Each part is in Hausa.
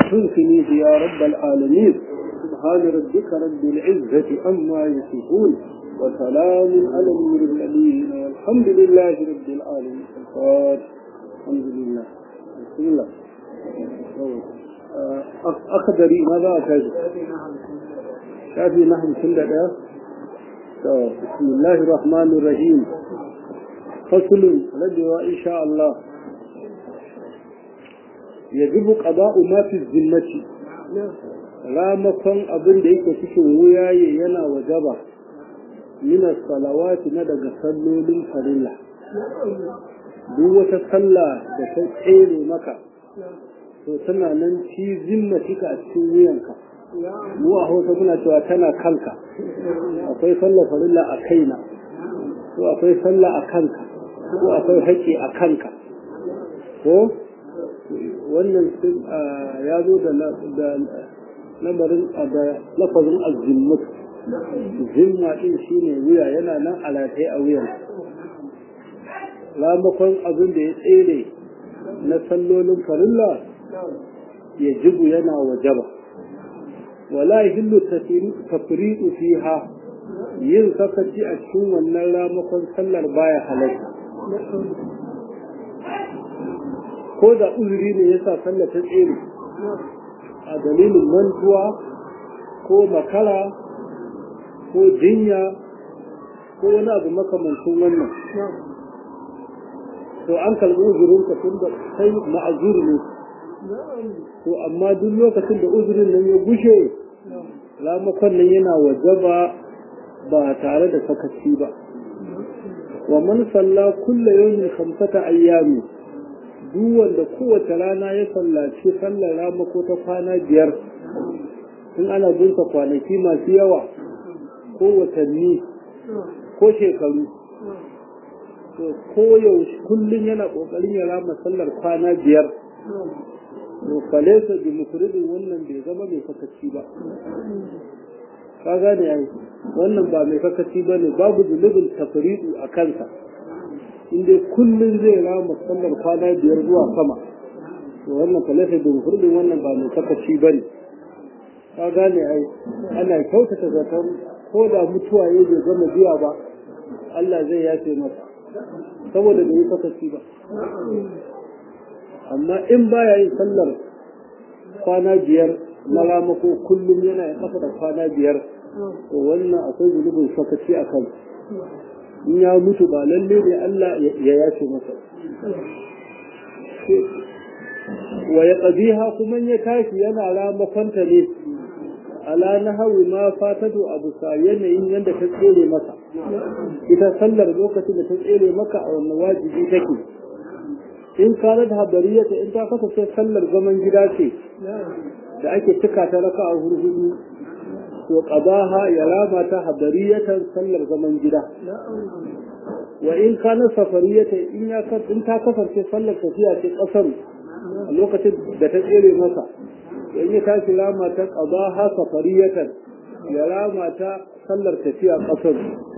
تنسنيه يا رب العالمين سبحان ربك رب العزة عما يصفون وسلام على المرسلين والحمد لله رب العالمين الحمد لله بسم الله أقدري ماذا أكاد شافي نحن كل بسم الله الرحمن الرحيم فصل رجوة إن شاء الله يجب قضاء ما في الذمة ramakon abin da yake cikin wuyaye yana wajaba minas salawati na daga sallolin farilla duk wata sallah da ta tsere maka to tana nan ci zimmatika a cikin wuyanka mu a hausa muna cewa tana kanka akwai sallah farilla a kaina ko akwai sallah a kanka ko akwai haƙƙi a kanka ko wannan ya zo da lamarin da lafazin azimmut zimma din shine wuya yana nan alatai a wuyan ramakon abin da ya tsere na sallolin farilla ya jibu yana wajaba wala hillu tafriqu fiha yin sakaci a cikin wannan ramakon sallar baya halarta ko da uzuri ne yasa sallar ta tsere a dalilin mantuwa ko makara ko jinya ko wani abu makamancin wannan to an kalbi uzurinka tun da kai ma'azur ne to amma duk lokacin da uzurin nan ya gushe ramakon nan yana wajaba ba tare da sakaci ba wa man salla kulla yawmin khamsata ayyami duk wanda kowace rana ya sallaci sallar ramako ta kwana biyar in ana binsa kwanaki masu yawa ko watanni ko shekaru to ko yaushe kullum yana kokarin ya rama sallar kwana biyar to falesa bi mufridin wannan bai zama mai sakaci ba ka gane ai wannan ba mai sakaci ba ne babu zunubin tafridu a kansa inda kullum zai rama sallar kwana biyar zuwa sama to wannan falesa bi mufridin wannan ba mai sakaci ba ne ka gane ai ana kyautata zaton ko da mutuwa ya bai gama biya ba Allah zai yafe masa saboda bai yi sakaci ba amma in baya yin sallar kwana biyar na ramako kullum yana yin kafa da kwana biyar to wannan akwai zunubin sakaci a kan in ya mutu ba lalle ne Allah ya yace masa wa ya ƙabiha kuma ya tashi yana ramakonta ne ala na hawi ma fatatu abu sa yanayin yadda ta tsere maka ita sallar lokacin da ta tsere maka a wannan wajibi take in kana da habariyata in ta kasance sallar zaman gida ce da ake cika ta raka a hurhudu to qadaha ya rama ta habariyatan sallar zaman gida wa in kana safariyata in ya in ta kasance sallar tafiya ce kasar a lokacin da ta tsere masa in ya tashi rama ta qadaha safariyatan ya rama ta sallar tafiya kasar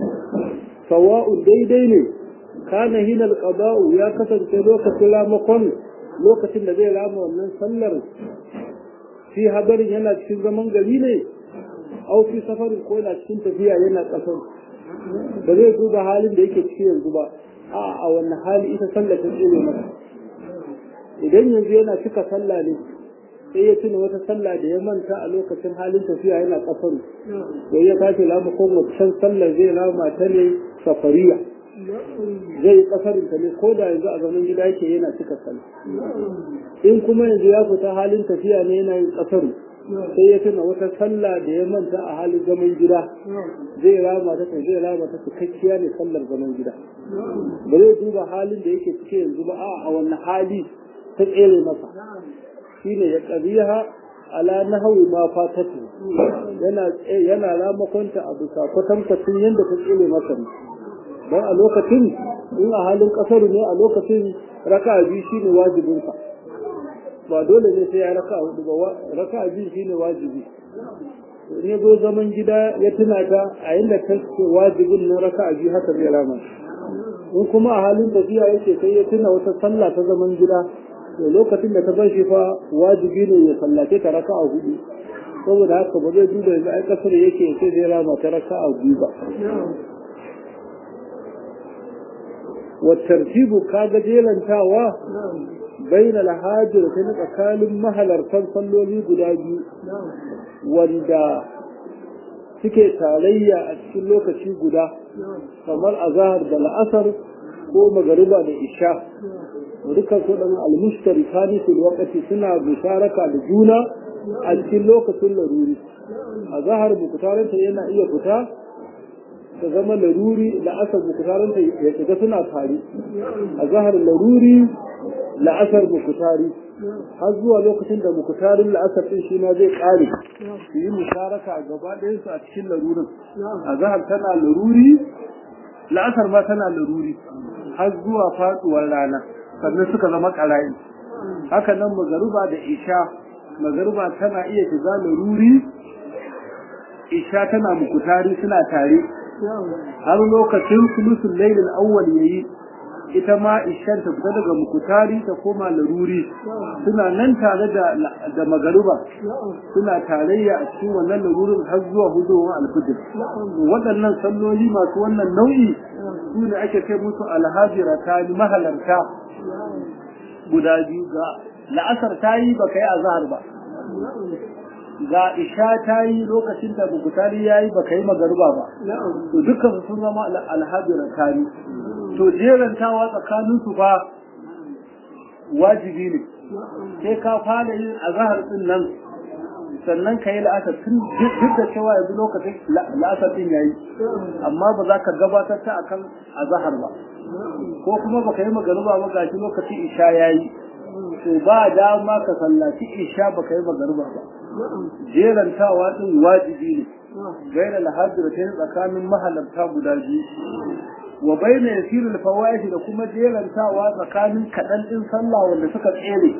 sawa'u daidai ne kana hina alqada'u ya kasance lokacin ramakon lokacin da zai rama wannan sallar fi habarin yana cikin zaman gari ne au fi safarin ko yana cikin tafiya yana kasar ba zai duba halin da yake ciki yanzu ba a a wannan hali ita sallar ta tsere masa idan yanzu yana cika sallah ne sai ya tuna wata sallah da ya manta a lokacin halin tafiya yana kasar to ya tashi ramakon wancan sallar zai rama ta ne safariya zai yi kasarin ta ne ko da yanzu a zaman gida yake yana cika sallah in kuma yanzu ya fita halin tafiya ne yana yin kasaru sai ya tuna wata sallah da ya manta a halin zaman gida zai rama ta zai rama ta cikakkiya ne sallar zaman gida ba zai duba halin da yake cike yanzu ba a wannan hali ta tsere masa shine ya qabiha ala nahwi ma fatatu yana yana ramakonta a bisa kwatankwacin yadda ta tsere masa ne don a lokacin in a halin kasar ne a lokacin raka biyu shine wajibinsa ba dole ne sai ya raka hudu ba raka biyu shine wajibi in ya zo zaman gida ya tuna ta a yadda ta ce wajibin na raka biyu haka zai rama in kuma a halin tafiya yake sai ya tuna wata sallah ta zaman gida to lokacin da ta bar shi fa wajibi ne ya sallace ta raka a hudu saboda haka ba zai duba yanzu ai kasar yake sai zai rama ta raka a biyu ba wa tartibu kaga jelantawa bain alhajir ta na tsakanin mahalartan salloli guda biyu wanda suke tarayya a cikin lokaci guda kamar azahar da la'asar ko magariba da isha dukkan su dan almushtari kani fil waqti suna bisharaka da juna a cikin lokacin laruri azahar bukutaranta yana iya fita ta zama laruri la'asar bukutaranta ya shiga suna tare azahar laruri la'asar bukutari har zuwa lokacin da bukutarin la'asar din shi ma zai kare su yi musharaka a gaba ɗayansu a cikin larurin azahar tana laruri la'asar ma tana laruri har zuwa faduwar rana sannan suka zama ƙara'i haka nan magaruba da isha magaruba tana iya shiga laruri isha tana mukutari suna tare har lokacin sulusun lailin awwal yayi ita ma ishan ta fita daga mukutari ta koma laruri suna nan tare da da magaruba suna tarayya a cikin wannan larurin har zuwa hudowar alfijir waɗannan salloli masu wannan nau'i su ne ake kai musu alhajira ta mahalarta guda biyu ga la'asar ta yi ba kai azhar ba ga isha ta yi lokacin da bukutari ya yi ba kai magaruba ba to dukkan sun zama alhajira ta yi to jerantawa tsakanin su fa wajibi ne sai ka fara yin azahar din nan sannan ka yi la'asar tun duk da cewa yanzu lokacin la'asar din yayi amma ba za ka gabatar ta akan azahar ba ko kuma ba ka yi magaruba ba gashi lokacin isha yayi to ba dama ka sallaci isha ba ka yi magaruba ba jerantawa din wajibi ne gaira lahajjira ta tsakanin mahalarta guda biyu wa baina yasiru al-fawahish da kuma jerantawa tsakanin kadan din sallah wanda suka tsere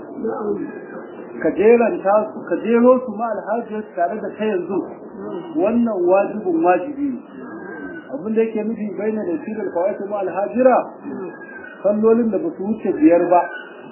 ka jeranta su ka jero su ma alhaji tare da ta yanzu wannan wajibin wajibi ne abin da yake nufi baina yasiru al-fawahish ma alhajira sallolin da ba su wuce biyar ba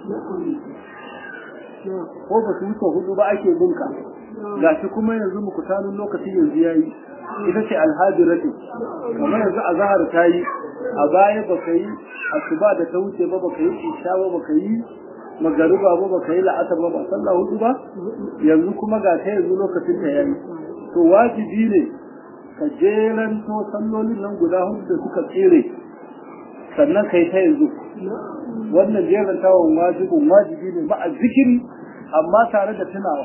ko ba su wuce hudu ba ake bunka gashi kuma yanzu muku tanun lokaci yanzu yayi ita ce alhajiratu kamar yanzu azhar ta yi a baya baka yi asuba da ta wuce ba baka yi isha ba baka yi magariba ba baka yi la'asar ba ba sallah hudu ba yanzu kuma ga ta yanzu lokacin ta yayi to wajibi ne ka jeran to sallolin nan guda hudu da suka tsere sannan kai ta yanzu wannan jeran tawon wajibin wajibi ne ba a zikiri amma tare da tunawa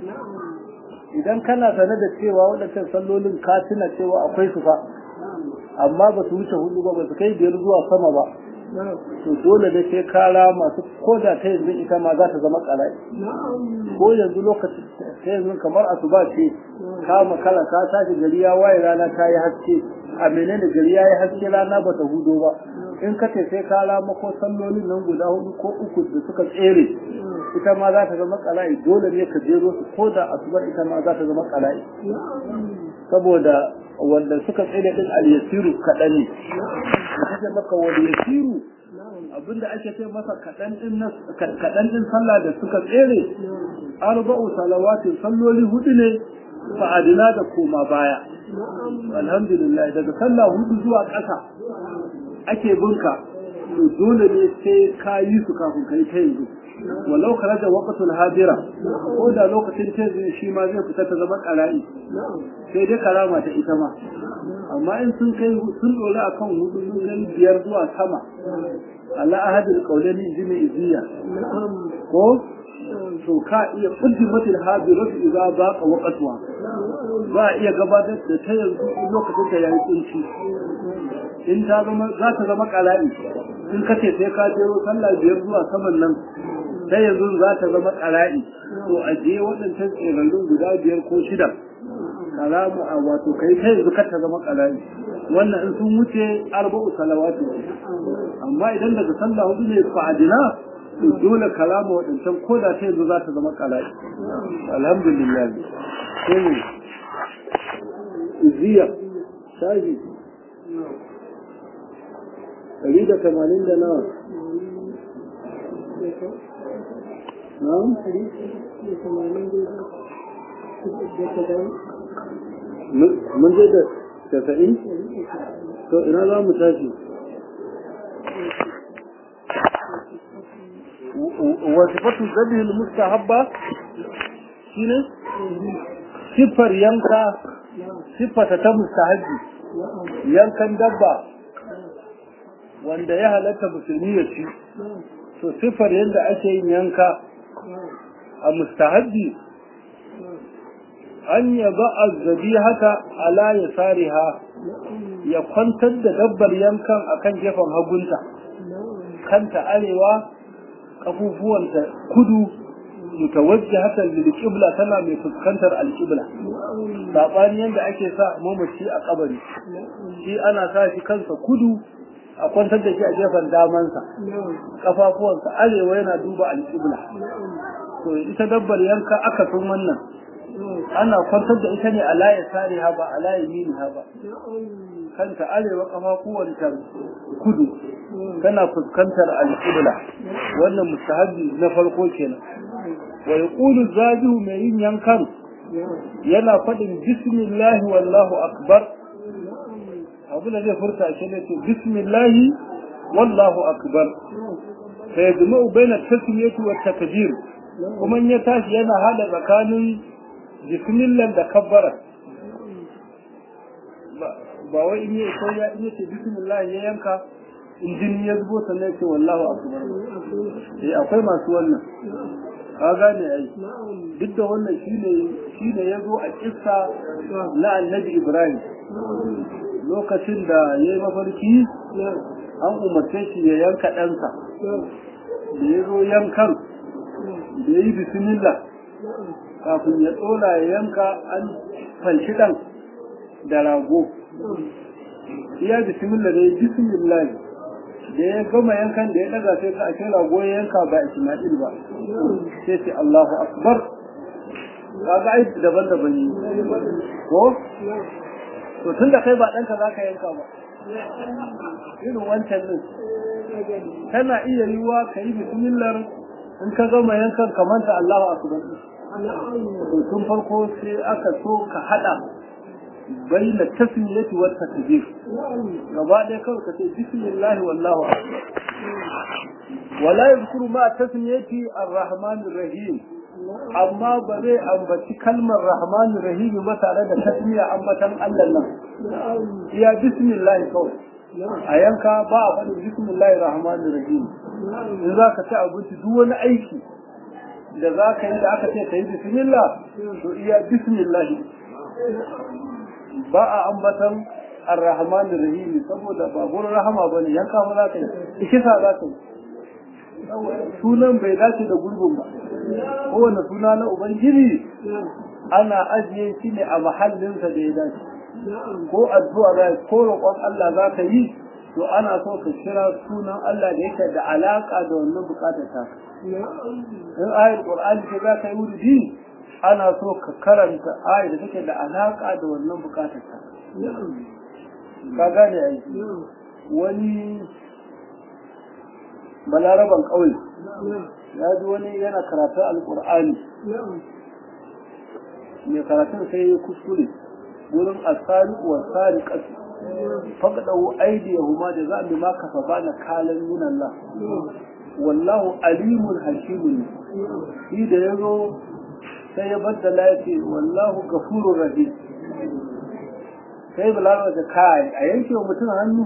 idan kana sane da cewa waɗancan sallolin ka tuna cewa akwai su fa amma ba su wuce hudu ba ba su kai biyar zuwa sama ba to dole da sai kara masu ko da ta yanzu ita ma za ta zama ƙarai ko yanzu lokaci ta yanzu kamar asuba ce ka makala ka tashi gari ya waye rana ta yi haske a menene gari ya yi haske rana ba ta hudo ba in ka ce sai kara mako sallolin nan guda hudu ko uku da suka tsere ita ma za ta zama ƙala'i dole ne ka jero su ko da asubar ita ma za ta zama ƙala'i saboda wanda suka tsere din al-yasiru kaɗan ne da take maka wal yasiru abinda ake ce masa kaɗan din kaɗan din sallah da suka tsere arba'u salawatin salloli hudu ne fa'adina da koma baya alhamdulillah daga sallah hudu zuwa ƙasa ake bunka to dole ne sai ka yi su kafin kai ta yanzu walau kharaja waqtul hadira ko da lokacin ta shi ma zai fita ta zama ƙara'i sai dai karama ta ita ma amma in sun kai sun dole akan hudu sun kai biyar zuwa sama Allah ahadul qawlani jimi iziya ko to ka iya quddimatil hadiratu idza baqa waqtuha za a iya gabatar da ta yanzu lokacin ta yayi kunci in ta zama za ta zama ƙara'i in kace sai ka jero sallah biyar zuwa saman nan sai yanzu za ta zama ƙara'i to a je waɗancan tsirarrun guda biyar ko shida kalamu a wato kai ta yanzu kar ta zama ƙara'i wannan in sun wuce arba'u salawatu amma idan daga sallah hudu ne fa'adina to dole kalamu waɗancan ko da ta yanzu za ta zama ƙara'i alhamdulillah sai ne iziya shaji ɗari da tamanin da nawa na'am mun je da tasa'in to ina za mu tashi wasifatu zabihin mustahabba shine siffar yanka siffata ta mustahabbi yankan dabba wanda ya halatta musulmi ya ci to siffar yadda ake yin yanka a mustahabbi an yaba azzabi haka ala ya sariha ya kwantar da dabbar yankan akan gefen hagunta kanta arewa kafufuwanta kudu mutawajjihatan lil qibla tana mai fuskantar al-qibla sabani yanda ake sa mamaci a kabari shi ana sa shi kansa kudu a kwantar da shi a gefen damansa kafafuwansa arewa yana duba al-qibla to ita dabbar yanka aka sun wannan ana kwantar da ita ne a laye sare ha ba a laye mini ha ba kanta arewa kafafuwanta kudu tana fuskantar alƙibla wannan mustahabi na farko kenan wa yaqulu zabihu mai yin yankan yana faɗin bismillahi wallahu akbar abu da zai furta shi ne ce bismillahi wallahu akbar fa yajma'u baina tasmiyati wa takbir kuma in ya tashi yana hada tsakanin bismillah da kabbara ba wai in yi ko ya in yace bismillah ya yanka in jini ya zubo sannan ce wallahu akbar eh akwai masu wannan ka gane ai duk da wannan shine shine yazo a kissa na annabi Ibrahim lokacin da yayi mafarki an umarce shi ya yanka ɗansa da ya zo yankan da ya yi bismillah kafin ya tsola ya yanka an fanshi ɗan da rago iya bismillah da ya bismillah da ya gama yankan da ya daga sai ka ake rago ya yanka ba Ismail ba sai ce Allahu akbar kaga ai daban-daban ne ko to tunda kai ba ɗanka za ka yanka ba irin wancan din tana iya yiwa ka yi bismillah in ka gama yankan kamanta Allahu akbar to tun farko sai aka so ka hada baina tasmiyati wa takbir gaba ɗaya kawai ka ce bismillah wallahu akbar wala yadhkuru ma tasmiyati ar-rahman rahim amma ba zai ambaci kalmar rahman rahim ba tare da tasmiya ambatan Allah nan iya bismillah kawai a yanka ba a faɗin bismillah rahman rahim in za ka ci abinci duk wani aiki da za ka yi da aka ce ka yi bismillah to iya bismillah ba a ambatan ar-rahman rahim saboda ba gurin rahama bane yanka ma za ka yi kisa za ka yi sunan bai dace da gurbin ba kowane suna na ubangiji ana ajiye shi ne a mahallinsa da ya dace ko addu'a za ko roƙon Allah za ka yi to ana so ka kira sunan Allah da yake da alaka da wannan bukatar ta in ayar qur'ani ce za ka yi wurdi ana so ka karanta ayar da take da alaka da wannan bukatar ta ka gane ai wani balaraban ƙauye ya ji wani yana karatun alƙur'ani mai karatun sai ya kuskure wurin asari wa sari ƙasa faɗaɗau aidi ya huma da za a ma kafa ba na kalan yin Allah wallahu alimun hakimun shi da ya zo sai ya baddala ya ce wallahu gafurur rahim sai balarabar da kai a yanke wa mutum hannu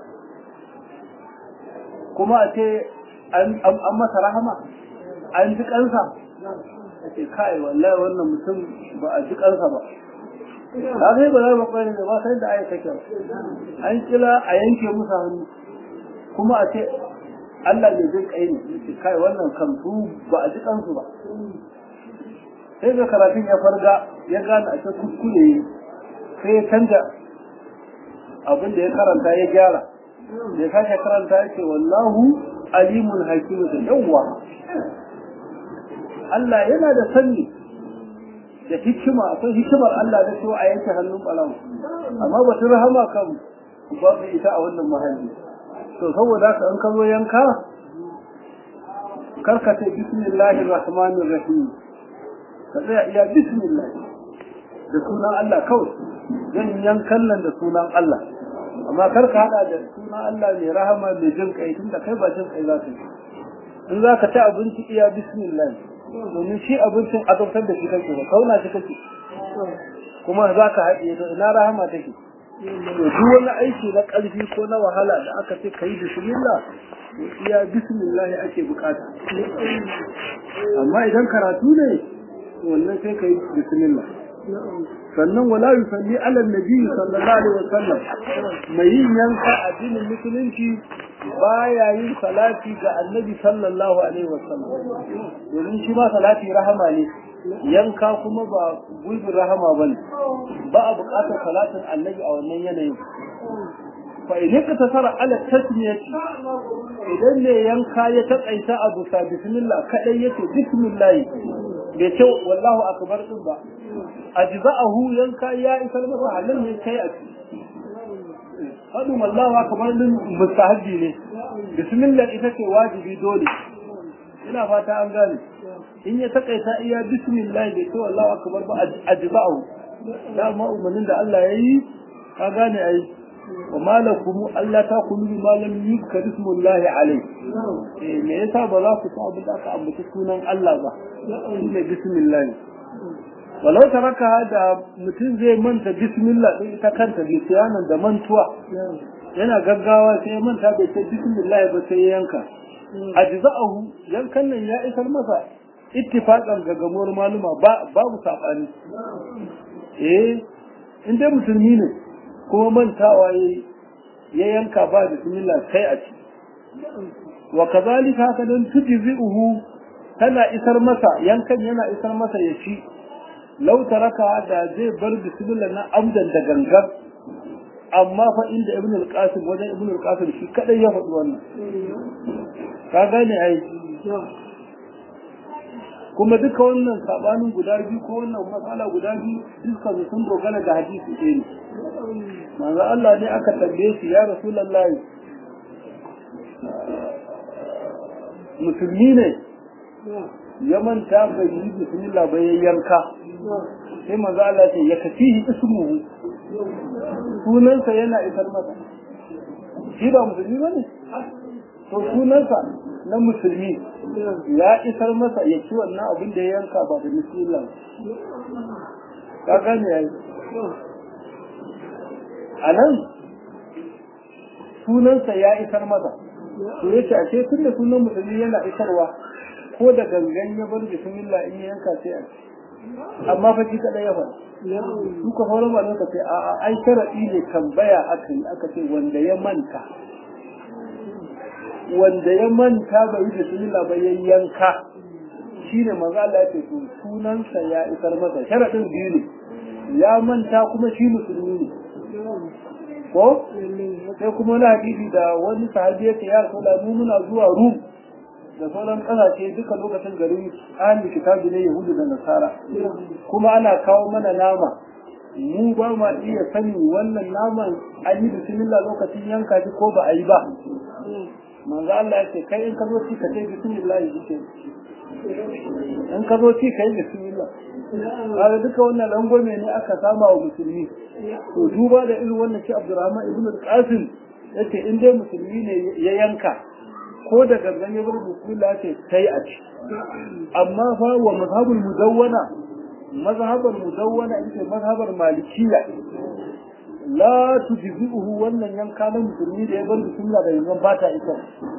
kuma a ce an masa rahama an ji kansa a ce kai wallahi wannan mutum ba a ji kansa ba ta kai ba za mu kwari da ba sai da aya take an kila a yanke musu hannu kuma a ce Allah ne jin kai ne ce kai wannan kan su ba a ji kansu ba sai da karatun ya farga ya gane a ce kuskure sai ya canja abin da ya karanta ya gyara da ya sake karanta ya ce wallahu alimun hakimu da yawwa Allah yana da sanni da hikima akwai hikimar Allah da cewa a yanke hannun ɓarawo amma ba ta rahama kan babu ita a wannan mahalli to saboda haka an kazo yanka karka ce bismillahir rahmanir rahim ka tsaya iya bismillah da sunan Allah kawai zan yankan nan da sunan Allah amma karka hada da sunan Allah mai rahama mai jin kai tunda kai ba jin kai za ka yi in za ka ci abinci iya bismillah domin shi abincin azabtar da shi kake ba kauna shi kake kuma za ka haɗe to ina rahama take to duk wani aiki na ƙarfi ko na wahala da aka ce kai bismillah to iya bismillah ake bukata amma idan karatu ne to wannan sai kai bismillah sannan wala yusalli ala nabi sallallahu alaihi wasallam mai yin yanka addinin musulunci baya yin salati ga annabi sallallahu alaihi wasallam domin shi ma salati rahama ne yanka kuma ba gulbin rahama bane ba a buƙatar salatin annabi a wannan yanayin fa in ka tasara ala tasmiyati idan ne yanka ya taƙaita abu sa bismillah kadai yace bismillah bai ce wallahu akbar din ba ajza'ahu yanka ya isar masa halin ne kai a ciki faɗin wallahu akbar din mustahabbi ne bismillah ita ce wajibi dole ina fata an gane in ya takaita iya bismillah bai ce wallahu akbar ba ajza'ahu da ma umarnin da Allah yayi ka gane ai wa malakum Allah ta kulu bi malam yuzkar ismullahi alayhi eh me yasa ba za ku sa abin da aka ambaci sunan Allah ba shine bismillah walau taraka da mutum zai manta bismillah din ita kanta bisiyanan da mantuwa yana gaggawa sai manta bai ce bismillah ba sai yanka ajza'ahu yankan nan ya isar masa ittifaqan ga gamuwar maluma ba babu sabani eh in dai musulmi ne kuma mantawa ya yanka ba bismillah sai a ci wa kazalika haka dan tujzi'uhu tana isar masa yankan yana isar masa ya ci lau taraka da zai bar bismillah na amdan da gangar amma fa inda ibn al-qasim wajen ibn al-qasim shi kadai ya faɗi wannan ka gane ai kuma duka wannan sabanin guda biyu ko wannan matsala guda biyu dukkan su sun dogara da hadisi ɗaya ne manzo Allah ne aka tambaye shi ya rasulullahi musulmi ne ya manta bai yi bismillah bai yanka sai manzo Allah ce ya kafihi ismuhu sunansa yana isar masa shi ba musulmi ba ne to sunansa na musulmi ya isar masa ya ci wannan abin da ya yanka ba da bismillah ka gane yayi a nan sunansa ya isar masa to yace a ce tun da sunan musulmi yana isarwa ko da gangan ya bar bismillah in ya yanka sai a ci amma fa shi kadai ya faɗa duka sauran ba ka ce a a ai sharadi ne tambaya aka yi aka ce wanda ya manta wanda ya manta bai yi bismillah ba ya yanka shine manzo Allah ya ce to sunansa ya isar masa sharadin biyu ne ya manta kuma shi musulmi ne ko sai kuma wani hadisi da wani sahabi ya ce ya rasulullah mu muna zuwa rum da sauran kasashe duka lokacin garin ahli kitabi ne yahudu da nasara kuma ana kawo mana nama mu ba ma iya sani wannan naman an yi bismillah lokacin yanka shi ko ba a yi ba manzo Allah ya ce kai in ka zo ci ka ce bismillah yake in ka zo ci ka yi bismillah kaga duka wannan rangwame ne aka sama wa musulmi to duba da irin wannan shi Abdurrahman ibn al-Qasim yace in dai musulmi ne ya yanka ko da gangan ya bar bismillah ce sai a ci amma fa wa mazhabul mudawwana mazhabar mudawwana ita mazhabar malikiya la tujzi'uhu wannan yanka na musulmi da ya bar bismillah da yanzu ba ta ita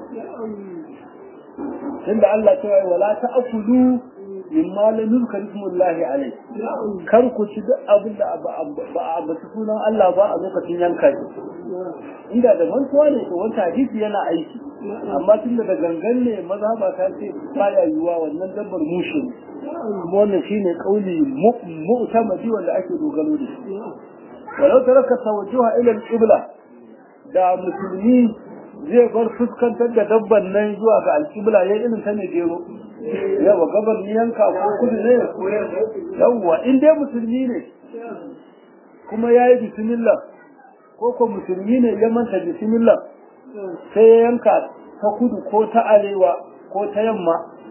tunda Allah ta yi wala ta'kulu mimma la nuzkar ismullahi alai kar ku ci duk abin da ba a ambaci sunan Allah ba a lokacin yanka shi inda da mantuwa ne to wata hadisi yana aiki amma tun da gangan ne mazhaba ta ce baya yiwa wannan dabbar mushe ne kuma wannan shine kauli mu'tamadi wanda ake dogaro da shi walau taraka tawajjuha ila al-qibla da musulmi zai bar fuskantar da dabban nan zuwa ga al-qibla yayin irin ta ne gero yawa gabar ni yanka ko kudu ne yawa in dai musulmi ne kuma yayi bismillah ko ko musulmi ne ya manta bismillah sai ya yanka ta kudu ko ta arewa ko ta yamma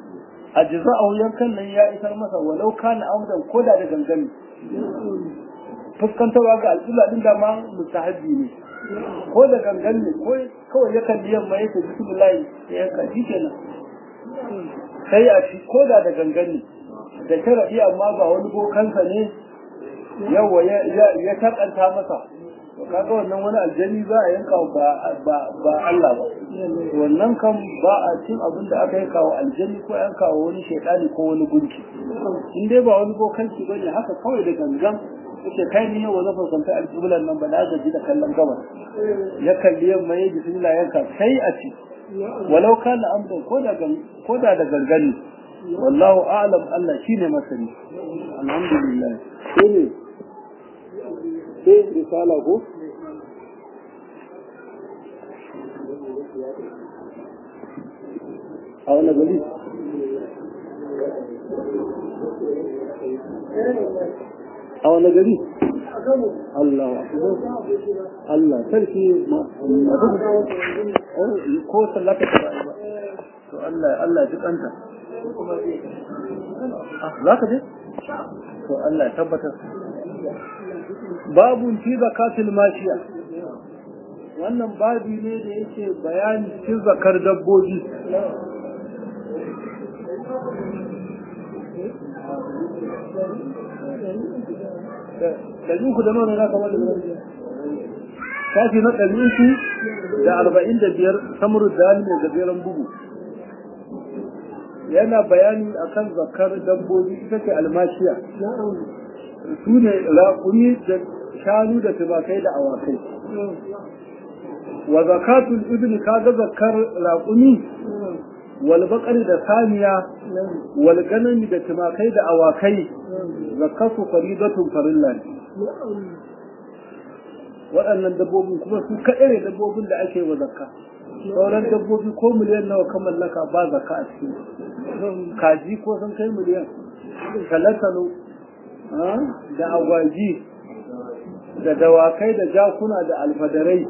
a jiza'ahu yankan nan ya isar masa walau kana amdan koda da gangami fuskantarwa ga al'ula din da ma mustahabbi ne ko da gangan ne ko kawai ya kalli yamma yake bismillah ya yanka shi kenan sai a ci ko da da gangan ne da sharadi amma ba wani bokansa ne yawa ya takanta masa to kaga wannan wani aljani za a yanka ba ba ba Allah ba wannan kan ba a cin abin da aka yanka wa aljani ko yanka wa wani shaidani ko wani gunki in dai ba wani bokanci bane haka kawai da gangan yake kai ni yau na fuskanta alƙiblan nan ba na gaji da kallon gabas ya kalli yamma ya bismillah yanka sai a ci walau kana amdan ko da ko da da gargani wallahu a'lam Allah shine masani alhamdulillah sai ne sai risala ko a wani gari a wani gari Allah Allah sarki ko sallaka ta ba to Allah Allah ji kanta za ka je to Allah ya tabbatar babun fi zakatul mashiya wannan babi ne da yake bayani cikin zakar dabbobi ɗari uku da nuna za ka wani shafi na ɗari uku da arba'in da biyar samuru da mai gajeren bugu yana bayani akan zakar dabbobi ita ce almashiya su ne raƙumi da shanu da tumakai da awakai wa zakatul ibni kaga zakar raƙumi wal baqari da saniya wal ganami da tumakai da awakai zakatu faridatun farilla ne waɗannan dabbobin kuma su kaɗai ne dabbobin da ake wa zakka sauran dabbobi ko miliyan nawa ka mallaka ba zakka a cikin kaji ko sun kai miliyan talatalo da agwaji da dawakai da jakuna da alfadarai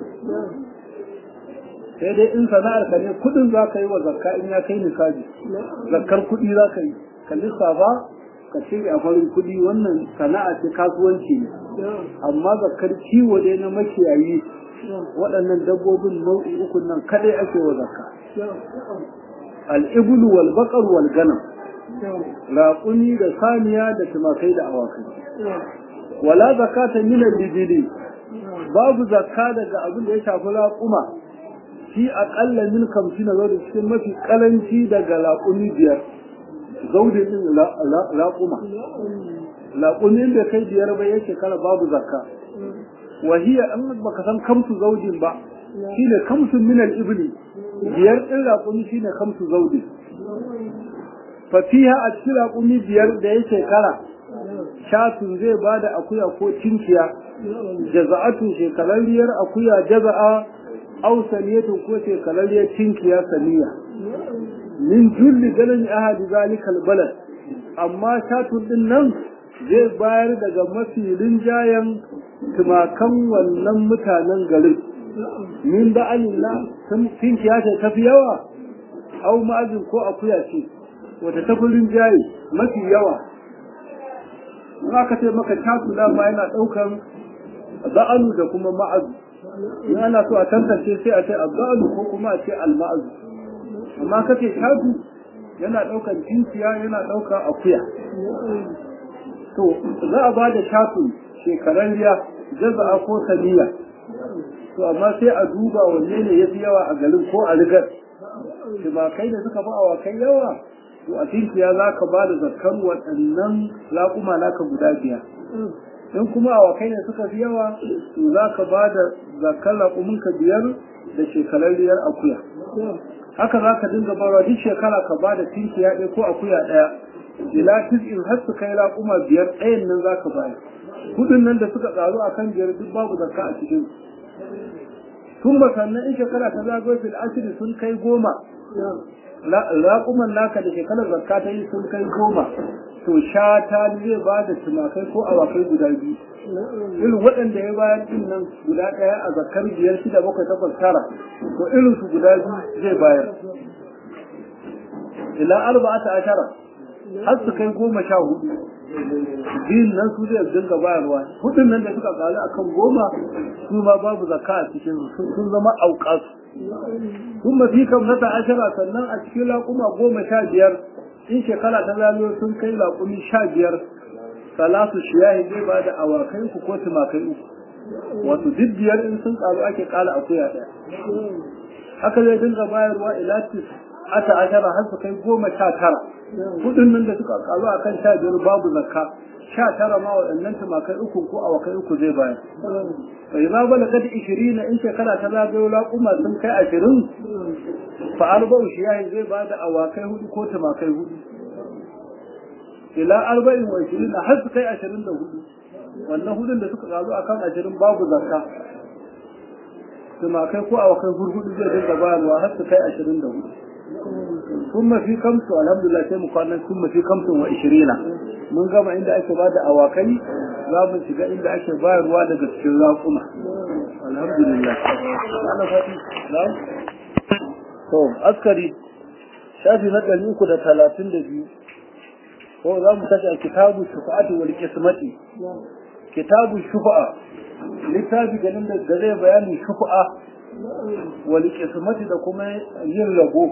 sai dai in sana'ar ka ne kudin za ka yi wa zakka in ya kai nisabi zakkar kudi za ka yi ka lissafa ka cire a farin kudi wannan sana'a ce kasuwanci ne amma zakkar kiwo dai na makiyayi waɗannan dabbobin nau'i uku nan kadai ake wa zakka al'ibulu wal baqar wal ganam raƙuni da saniya da tumakai da awakai wala zakata min al-ibili babu zakka daga abin da ya shafi raƙuma shi aƙalla min kamshi na zaune cikin mafi ƙaranci daga raƙumi biyar zaune din raƙuma raƙumin da kai biyar bai ya shekara babu zakka wahiya an baka san kamsu zaujin ba shine kamsun min al-ibli biyar din raƙumi shine kamsu zaujin fatiha a cikin raƙumi biyar da ya shekara shatun zai ba da akuya ko cinciya jaza'atu shekararriyar akuya jaza'a au saniyatun ko shekararriyar cinkiya saniya min julli ganin ahadi zalikal balad amma shatun din nan zai bayar daga mafi rinjayen tumakan wannan mutanen garin min ba'alillah cinkiya ce tafi yawa au ma'azin ko akuya ce wata tafurin jayi mafi yawa in aka ce maka tasu dama yana ɗaukan za'alu da kuma ma'azu in ana so a tantance sai a ce azza'alu ko kuma a ce alma'azu amma ka ce tasu yana ɗaukan cinciya yana ɗaukan akuya to za a ba da tasu shekaran riya jaza'a ko saniya to amma sai a duba wanne ne ya fi yawa a garin ko a rigar kai da suka fi awakai yawa to a tinkiya za ka ba da zakkan waɗannan laƙuma naka guda biyar in kuma awakai ne suka fi yawa to za ka ba da zakkan laƙuminka biyar da shekararriyar akuya haka za ka dinga barwa duk shekara ka ba da tinkiya ɗaya ko akuya ɗaya ila in har su kai laƙuma biyar ɗayan nan za ka bayar kuɗin nan da suka ƙaru a kan biyar duk babu zakka a cikin tun ba sannan in shekara ta zagaye fil asiri sun kai goma raƙuman naka da shekarar zakka ta yi sun kai goma to shata zai ba da tumakai ko awakai guda biyu irin waɗanda ya bayar din nan guda ɗaya a zakkar biyar shida bakwai takwas tara to irin su guda biyu zai bayar ila arba'ata ashara har su kai goma sha hudu biyun nan su zai dinga bayarwa hudun nan da suka kalu akan goma su ma babu zakka a cikin sun zama auqas sun mafi kamsata ashara sannan a cikin laƙuma goma sha biyar in shekara ta zamiyo sun kai laƙumi sha biyar salatu shiyahi zai ba da awakai uku ko tumakai uku wato duk biyar in sun karu ake kala akuya ɗaya haka zai dinga bayarwa ilatis ata ashara har su kai goma sha tara kudin nan da suka karu a kan sha biyar babu zakka sha tara ma waɗannan tumakai uku ko awakai uku zai bayar bai ma bala kada ishirin in shekara ta zagayo laƙuma sun kai ashirin fa arba'u shiyahi zai ba da awakai hudu ko tumakai hudu ila arba'in wa ishirin har su kai ashirin da hudu wannan hudun da suka karu akan ashirin babu zakka tumakai ko awakai hurhudu zai dinga bayarwa har su kai ashirin da hudu sun mafi kamsu alhamdulillah sai mu kwanan sun mafi kamsun wa ishirina mun gama inda ake ba da awakai za mu shiga inda ake bayarwa daga cikin raƙuma alhamdulillah ana fati to askari shafi na ɗari uku da talatin da biyu ko za mu tashi a kitabu shufa'ati wal qismati kitabu shufa'a littafi ganin da zai bayani shufa'a wal qismati da kuma yin rabo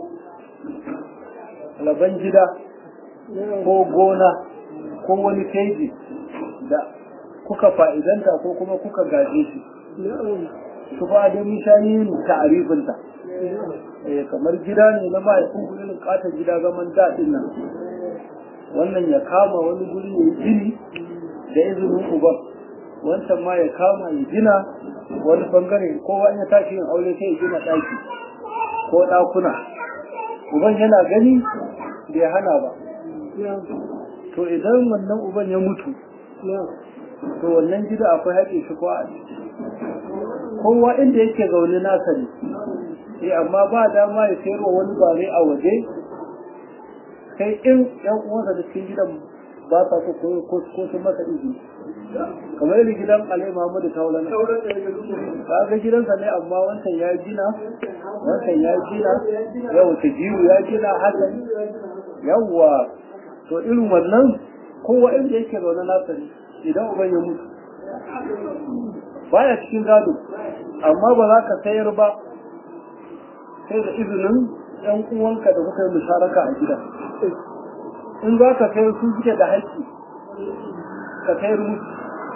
laban gida ko gona ko wani keji da kuka fa'idanta ko kuma kuka gaje shi shufa'a da mishayi ta'arifinta kamar gida ne na mahaifin gudun katon gida zaman daɗin nan wannan ya kama wani guri ya gini da izinin uban wancan ma ya kama ya gina wani bangare kowa ya tashi yin aure sai ya gina ɗaki ko ɗakuna uban yana gani bai hana ba to idan wannan uban ya mutu to wannan gida akwai haƙe shi ko a kowa inda yake zaune nasa ne eh amma ba dama ya sayarwa wani bare a waje sai in yan uwansa da cikin gidan ba sa so ko ko sun masa izini kamar yadda gidan Alai Muhammadu Taula ne ba ga gidansa ne amma wancan ya gina wancan ya gina yau ta jiwu ya gina hakan yawwa to irin wannan kowa inda yake zaune nasa ne idan uban ya mutu baya cikin gado amma ba za ka sayar ba sai da izinin yan uwanka da kuka yi musharaka a gida in za ka sayar su suke da haƙƙi ka sayar musu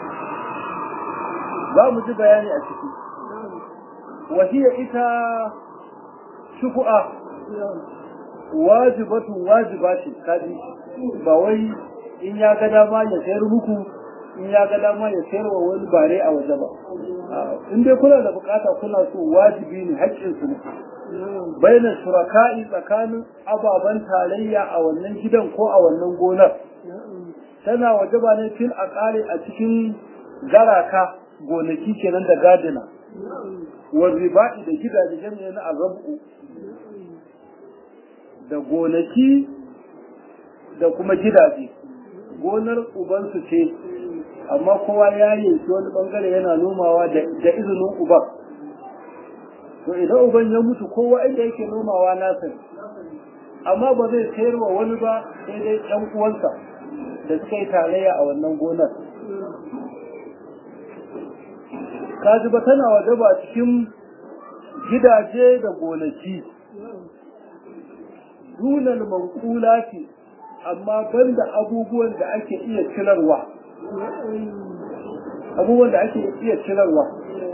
za mu ji bayani a ciki wahiya ita shuku'a wajibatu wajiba ce kaji ba wai in ya ga dama ya sayar muku in ya ga dama ya sayar wa wani bare a waje ba in dai kuna da bukata kuna so wajibi ne haƙƙin su ne baina shuraka'i tsakanin ababen tarayya a wannan gidan ko a wannan gonar tana wajaba ne fil aqali a cikin garaka gonaki kenan da gadina wa riba'i da gidaje jami'a na arabu da gonaki da kuma gidaje gonar ubansu ce amma kowa ya yanki wani bangare yana nomawa da izinin uban to idan uban ya mutu kowa inda yake nomawa nasa amma ba zai sayar wa wani ba sai dai ɗan uwansa da suka yi tarayya a wannan gonar kaji ba tana waje ba cikin gidaje da gonaki dunan mankulati amma banda abubuwan da ake iya cirarwa abubuwan da ake iya cirarwa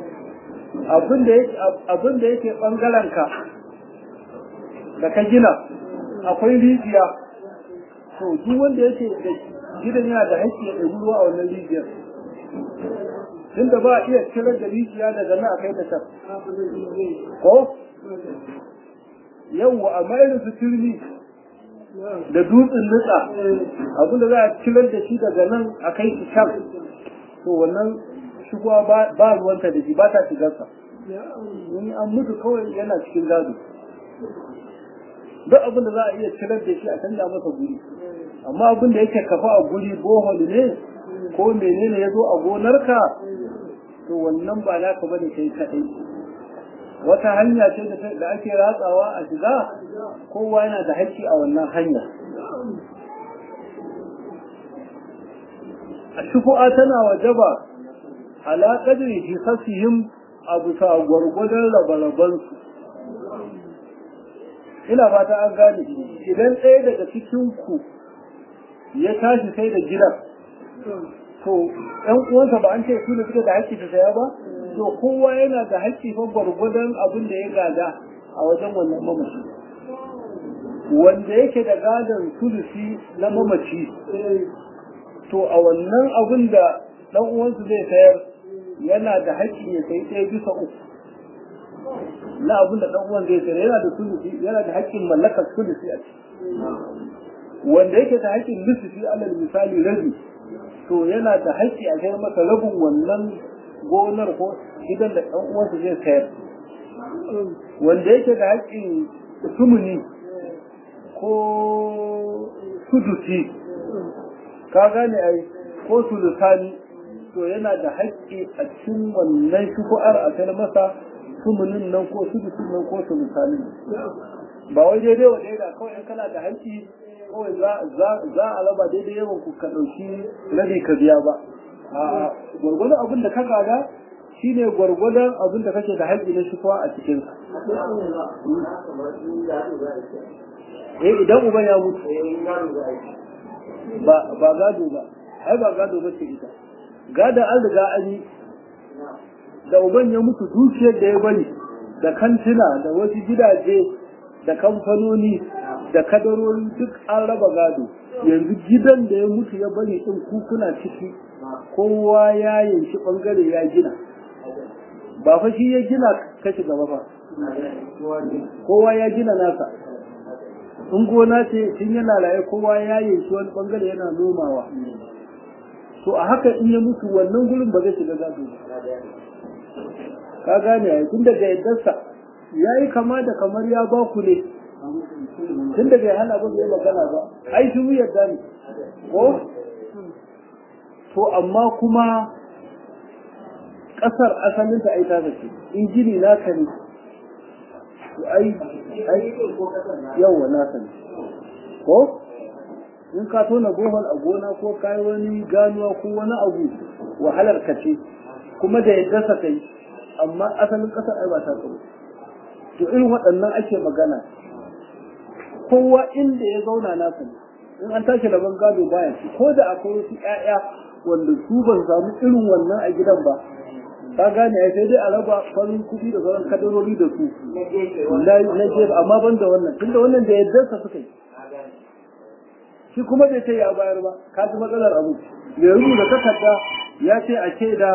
abin da yake ɓangarenka da ka gina akwai rijiya to duk wanda yake da gidan yana da haƙƙi ya ɗabi ruwa a wannan rijiyar tunda ba a iya cirar da rijiya daga nan a kai ta can ko yawwa amma irin su turmi da dutsen nutsa abinda za a cirar da shi daga nan a kai shi can to wannan shigowa ba ruwanta da shi ba ta shigarsa wani an mutu kawai yana cikin gado duk abin da za a iya cirar da shi a canja masa guri amma abin da yake kafa a guri bohol ne ko menene ya zo a gonarka to wannan ba naka bane kai kadai wata hanya ce da ake ratsawa a shiga kowa yana da haƙƙi a wannan hanya a shufu'a tana wajaba ala qadri hisasihim a bisa gwargwadon rabarabansu ina fata an gane idan ɗaya daga cikin ku ya tashi sai da gidan to ɗan uwansa ba an ce su da suka da haƙƙi ta saya ba to kowa yana da haƙƙi fa gwargwadon abin da ya gada a wajen wannan mamaci wanda yake da gadon sulusi na mamaci to a wannan abin da ɗan uwansu zai sayar yana da haƙƙi ya sai ɗaya bisa uku na abin da ɗan uwan zai sayar yana da sulusi yana da haƙƙin mallakar sulusi a ciki wanda yake da haƙƙin lissafi alal misali rabi to yana da haƙƙi a kai masa rabin wannan gonar ko gidan da ɗan uwansa zai sayar wanda yake da haƙƙin sumuni ko sudusi ka gane ai ko sulusani to yana da haƙƙi a cikin wannan shuku'ar a kai masa sumunin nan ko sudusin nan ko sulusanin ba wai daidai wa daidai kawai in kana da haƙƙi kawai za a raba daidai yawan ku ka ɗauki rabi ka biya ba a gwargwadon abin da ka gada shine gwargwadon abin da kake da haƙƙi na shukuwa a cikin eh idan uban ya mutu ba ba gado ba ai ba gado ba ce ita gada an riga an yi da uban ya mutu dukiyar da ya bari da kantina da wasu gidaje da kamfanoni da kadarori duk an raba gado yanzu gidan da ya mutu ya bari din kukuna ciki kowa ya yanki bangare ya gina ba fa shi ya gina kashi gaba ba kowa ya gina nasa in gona ce tun yana raye kowa ya yanki wani bangare yana nomawa to a haka in ya mutu wannan gurin ba zai shiga gado ka gane ya tun daga yaddarsa ya yi kama da kamar ya ba ku ne tun daga ya hana ba zai magana ba ai shi mu yadda ne ko to amma kuma ƙasar asalin ta ai ta ce in gini naka ne to ai ai yawa naka ne ko in ka tona bohol a gona ko kai wani ganuwa ko wani abu wahalar ka ce kuma da yadda sa kai amma asalin ƙasar ai ba ta tsaro to irin waɗannan ake magana kowa inda ya zauna nasa ne in an tashi rabon gado baya ci ko da akwai wasu ƴaƴa wanda su ban samu irin wannan a gidan ba ka gane ai sai dai a raba farin kuɗi da sauran kadarori da su na jefa amma ban da wannan tunda wannan da yadda sa suka yi shi kuma bai ce ya bayar ba ka ji matsalar abu mai rubuta takarda ya ce a ce da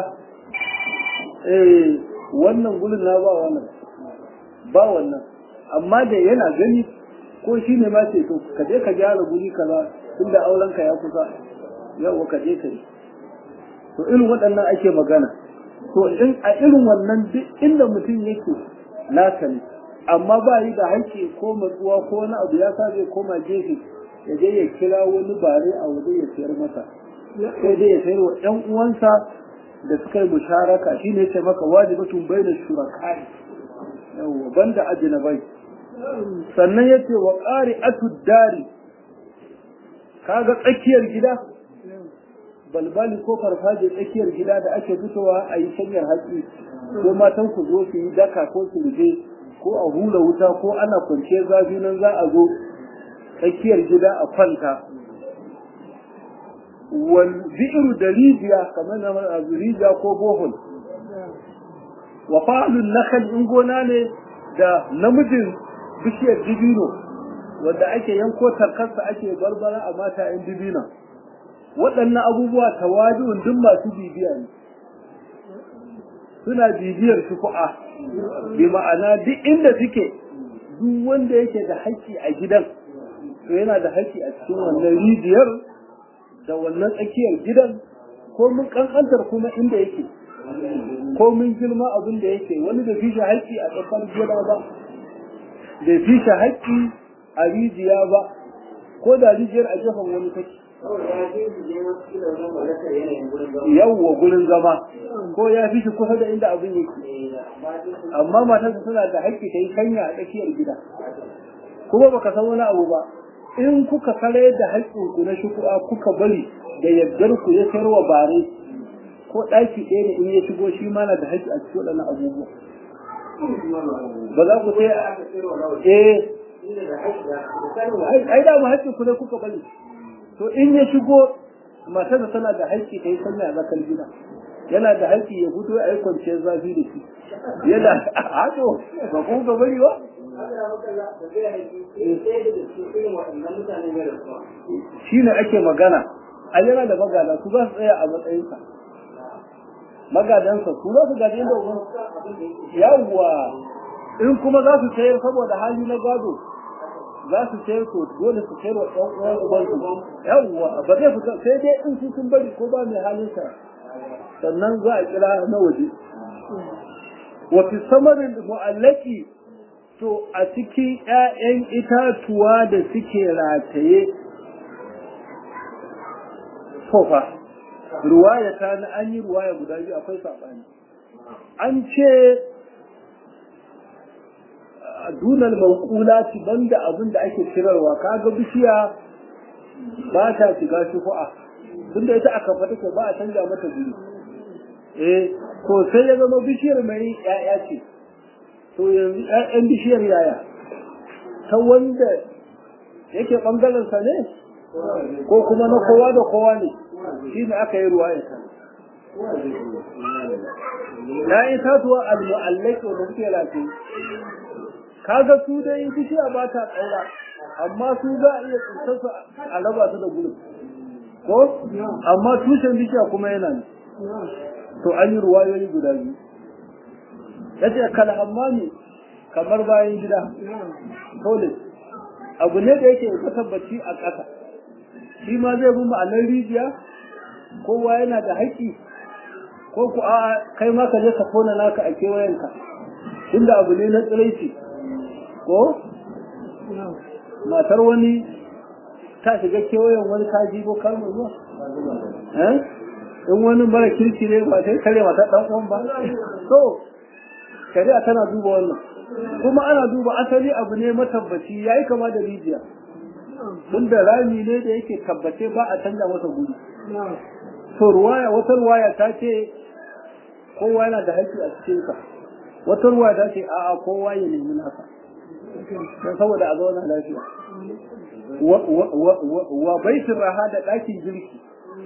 eh wannan gulun na ba wannan ba wannan amma da yana gani ko shi ne ma ce to ka je ka gyara guri kaza tunda auren ka ya kusa yau ka je ka yi to irin waɗannan ake magana to in a irin wannan duk inda mutum yake nasa ne amma ba yi da haƙƙi ko matsuwa ko wani abu ya sa zai koma gefe ya je ya kira wani bare a waje ya sayar masa sai dai ya sayar wa ɗan uwansa da suka yi musharaka shine ya ce maka wajibatun bai da shurakai yawwa banda ajnabai sannan ya ce wa ƙari dari kaga tsakiyar gida balbali ko farfaje tsakiyar gida da ake fitowa a yi shanyar hatsi ko matan ku zo su yi daka ko su rufe ko a hula wuta ko ana kwance zafi nan za a zo tsakiyar gida a kwanta wal bi'ru da rijiya kamar na rijiya ko bohol wa fa'alun nakal in gona ne da namijin bishiyar dibino wanda ake yanko tarkarsa ake barbara a mata yan dibino waɗannan abubuwa tawadu'un duk masu bibiya ne suna bibiyar shuku'a bi ma'ana duk inda suke duk wanda yake da haƙƙi a gidan to yana da haƙƙi a cikin wannan rijiyar da wannan tsakiyar gidan ko mun kankantar kuma inda yake ko mun girma abin da yake wani da fi shi haƙƙi a tsakar gida ba da fi shi haƙƙi a rijiya ba ko da rijiyar a gefen wani take yawwa gurin zama ko ya fi shi kusa da inda abin yake amma matarsa tana da haƙƙi ta yi kanya a tsakiyar gida kuma baka san wani abu ba in kuka kare da haƙƙinku na shuku'a kuka bari da yardar ku ya sayarwa bare ko ɗaki ɗaya ne in ya shigo shi ma na da haƙƙi a cikin waɗannan abubuwa ba za ku sai eh ai da mu haƙƙi ku ne kuka bari to in ya shigo matarsa tana da haƙƙi ta yi sanya a zakar gida yana da haƙƙi ya fito a yi kwanciyar zafi da shi yana hato ba ku ga bari ba shi ne ake magana a yana da magana su za su tsaya a matsayinsa magadansa su za su gaji inda uban yawwa in kuma za su sayar saboda hali na gado za su sayar to dole su sayar wa ɗan uwan ubansu yawwa ba zai fita sai dai in su sun bari ko ba mai halinsa sannan za a kira na waje wa fi samarin mu'allaki to a cikin ‘ya'yan itatuwa da suke rataye sofa ruwaya ta na an yi ruwaya guda biyu akwai saɓani an ce a dunar mankula ci banda abin da ake cirarwa kaga bishiya ba ta shiga shufu'a tunda ita aka fata ke ba a canja mata guri eh to sai ya zama bishiyar mai ‘ya'ya ce to yanzu ‘ya'yan bishiyar yaya ta wanda yake ɓangarensa ne ko kuma na kowa da kowa ne shi ne aka yi ruwa ya ta ‘ya'yan tatuwa al-mu'allaki wanda suke lafi kaga su dai bishiya ba ta tsaura amma su za a iya tsintarsu a raba su da gudun ko amma tushen bishiya kuma yana ne to an yi ruwayoyi guda biyu ya ce kalhammami kamar bayan gida toilet abu ne da yake ka tabbaci a ƙasa shi ma zai bi ma'anar rijiya kowa yana da haƙƙi ko ku a kai ma ka je ka tona naka a kewayenka inda abu ne na tsiraici ko matar wani ta shiga kewayen wani kaji ko kalmar zuwa in wani mara kirki ne ba sai kare mata ɗan uwan ba so shari'a tana duba wannan kuma ana duba asali abu ne matabbaci yayi kama da rijiya tunda rami ne da yake tabbace ba a canza masa guri to ruwaya wata ruwaya ta ce kowa yana da haƙƙi a cikin sa wata ruwaya ta ce a'a kowa ya nemi nasa don saboda a zauna lafiya wa baitin raha da ɗakin girki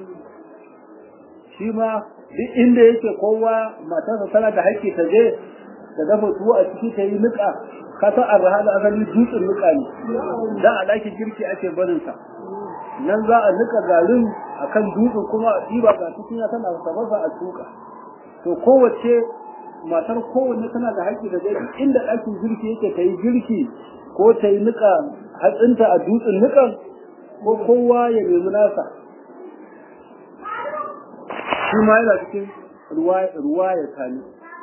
shi ma duk inda yake kowa matarsa tana da haƙƙi ta je da dafa tuwo a ciki ta yi niƙa ka san arha da asali dutsen niƙa ne dan a ɗakin girki ake barin sa nan za a niƙa garin akan dutsen kuma a ɗiba ga cikin tana sababa a tuka to kowace matar kowanne tana da haƙƙi da dai inda ɗakin girki yake ta yi girki ko ta yi niƙa hatsinta a dutsen niƙan ko kowa ya nemi nasa shi ma yana cikin ruwa ya kani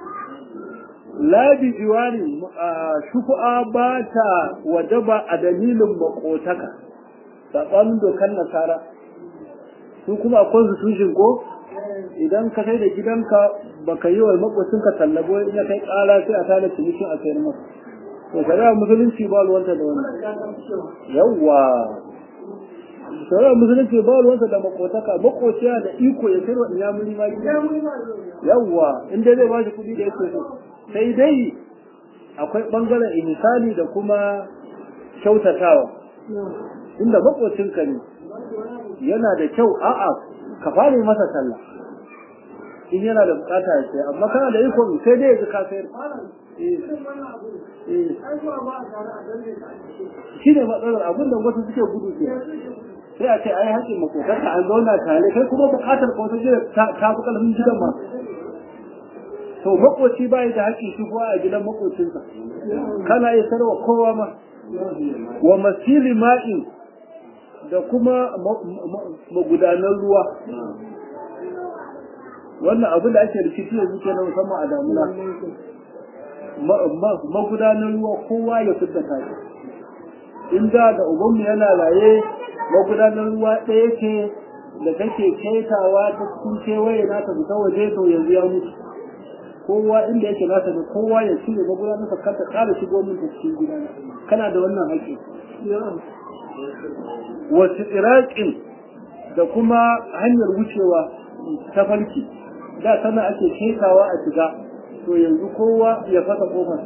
labi jiwari shufu'a ba ta wajaba a dalilin makotaka saɓanin dokar nasara su kuma a constitution ko idan ka sai da gidanka baka yi wa makocinka tallabo in ya kai ƙara sai a tada cinikin a sayar masa to shari'a musulunci ba ruwanta da wannan yawwa shari'a musulunci ba ruwanta da makotaka makociya da iko ya sayar wa inyamuri ma yawwa in dai zai ba shi kuɗi da yake so sai dai akwai ɓangaren ihsani da kuma kyautatawa inda makocinka ne yana da kyau a'a ka fara masa sallah in yana da bukata ya sai amma kana da iko sai dai ya ka sayar shi ne matsalar abin da wasu suke gudu ke sai a ce ai haƙin makotarka an zauna tare kai kuma bukatar ko ta ta fi ƙarfin gidan ma to makoci bai da haƙƙi shi kuwa a gidan makocinsa kana iya sarwa kowa ma wa masili ma'in da kuma magudanar ruwa wannan abin da ake rikici yanzu ke na musamman a damuna magudanar ruwa kowa ya fita tashi in da da ubanmu yana raye magudanar ruwa ɗaya ce da take ketawa ta cikin kewaye na ta fita waje to yanzu ya mutu kowa inda yake nasa da kowa ya cire magudanar sa kanta ƙara shigo min ta cikin gidana kana da wannan haƙƙi wasu iraƙin da kuma hanyar wucewa ta farki da sana ake ketawa a shiga to yanzu kowa ya fasa kofar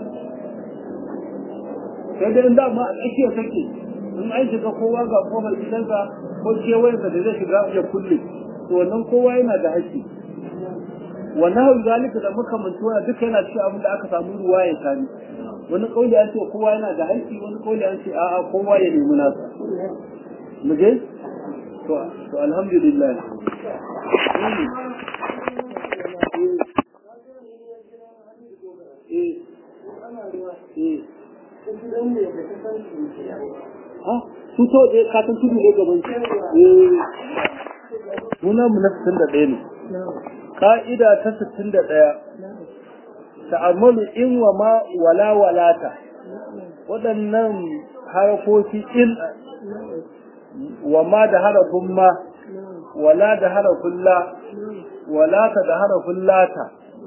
sai dai da ma a tsakiyar take in an shiga kowa ga kofar gidansa ko kewayensa da zai shiga ya kulle to wannan kowa yana da haƙƙi wannan hau zalika da muka mantuwa duka yana cikin abin da aka samu ruwa ya sani wani kauli an ce kowa yana da haƙƙi wani kauli an ce a'a kowa ya nemi nasa mu je to to alhamdulillah su to ɗaya katon tudu ne gaban muna mu na 61 ne ka'ida ta 61 ta'ammalu in wa ma wala walata waɗannan harafofi in wa ma da harafin ma wala da harafin la walata da harafin lata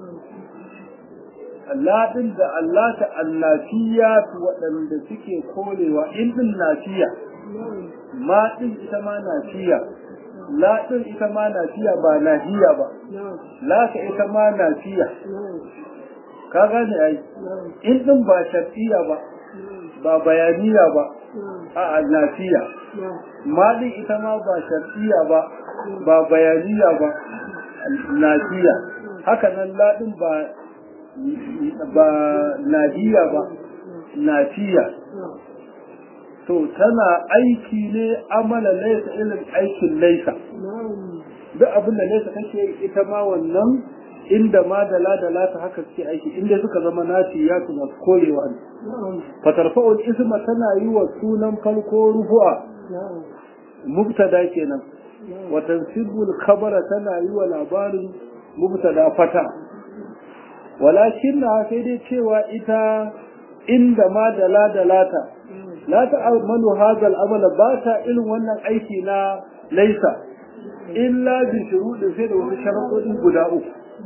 Laɗin da allata allafiya waɗanda suke korewa in ɗin nafiya ma ɗin ita ma nafiya la ɗin ita ma nafiya ba nahiya ba laka ita ma nafiya ka gane ai in ɗin ba shartiya ba ba bayaniya ba a nafiya ma ɗin ita ma ba shartiya ba ba bayaniya ba nafiya haka nan laɗin ba ba nahiya ba nafiya to tana aiki ne amala laisa irin aikin laisa duk abin da laisa kake ita ma wannan inda ma da la da la ta haka suke aiki inda suka zama nafi ya su masu korewa ne fatarfa'ul isma tana yi wa sunan farko rufu'a mubtada kenan wa tansibul khabara tana yi wa labarin mubtada fata walakin na sai dai cewa ita inda ma da la da lata la ta amalu hadal amala ba ta irin wannan aiki na laisa illa bi shuruɗin sai da wasu sharaɗoɗi guda uku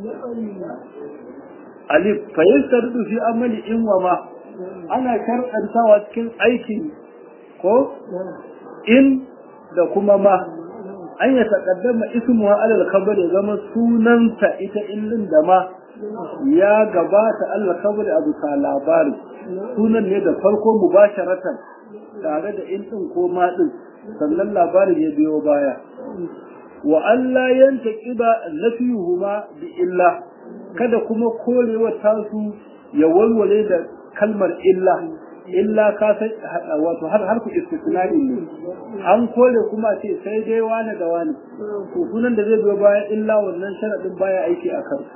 alif fa yastaridu fi amali in wa ma ana sharɗantawa cikin aiki ko in da kuma ma an ya taƙaddama ismuha alal khabar ya zama sunanta ita illin da ma ya gabata Allah khabar abu ta labari sunan ne da farko mubasharatan tare da in din ko ma din sannan labarin ya biyo baya wa Allah yanta kiba nafiyuhuma bi illa kada kuma korewa tasu ya walwale da kalmar illa illa ka san wato har har ku istisnai ne an kore kuma ce sai dai wani da wani to sunan da zai biyo baya illa wannan sharadin baya aiki a kan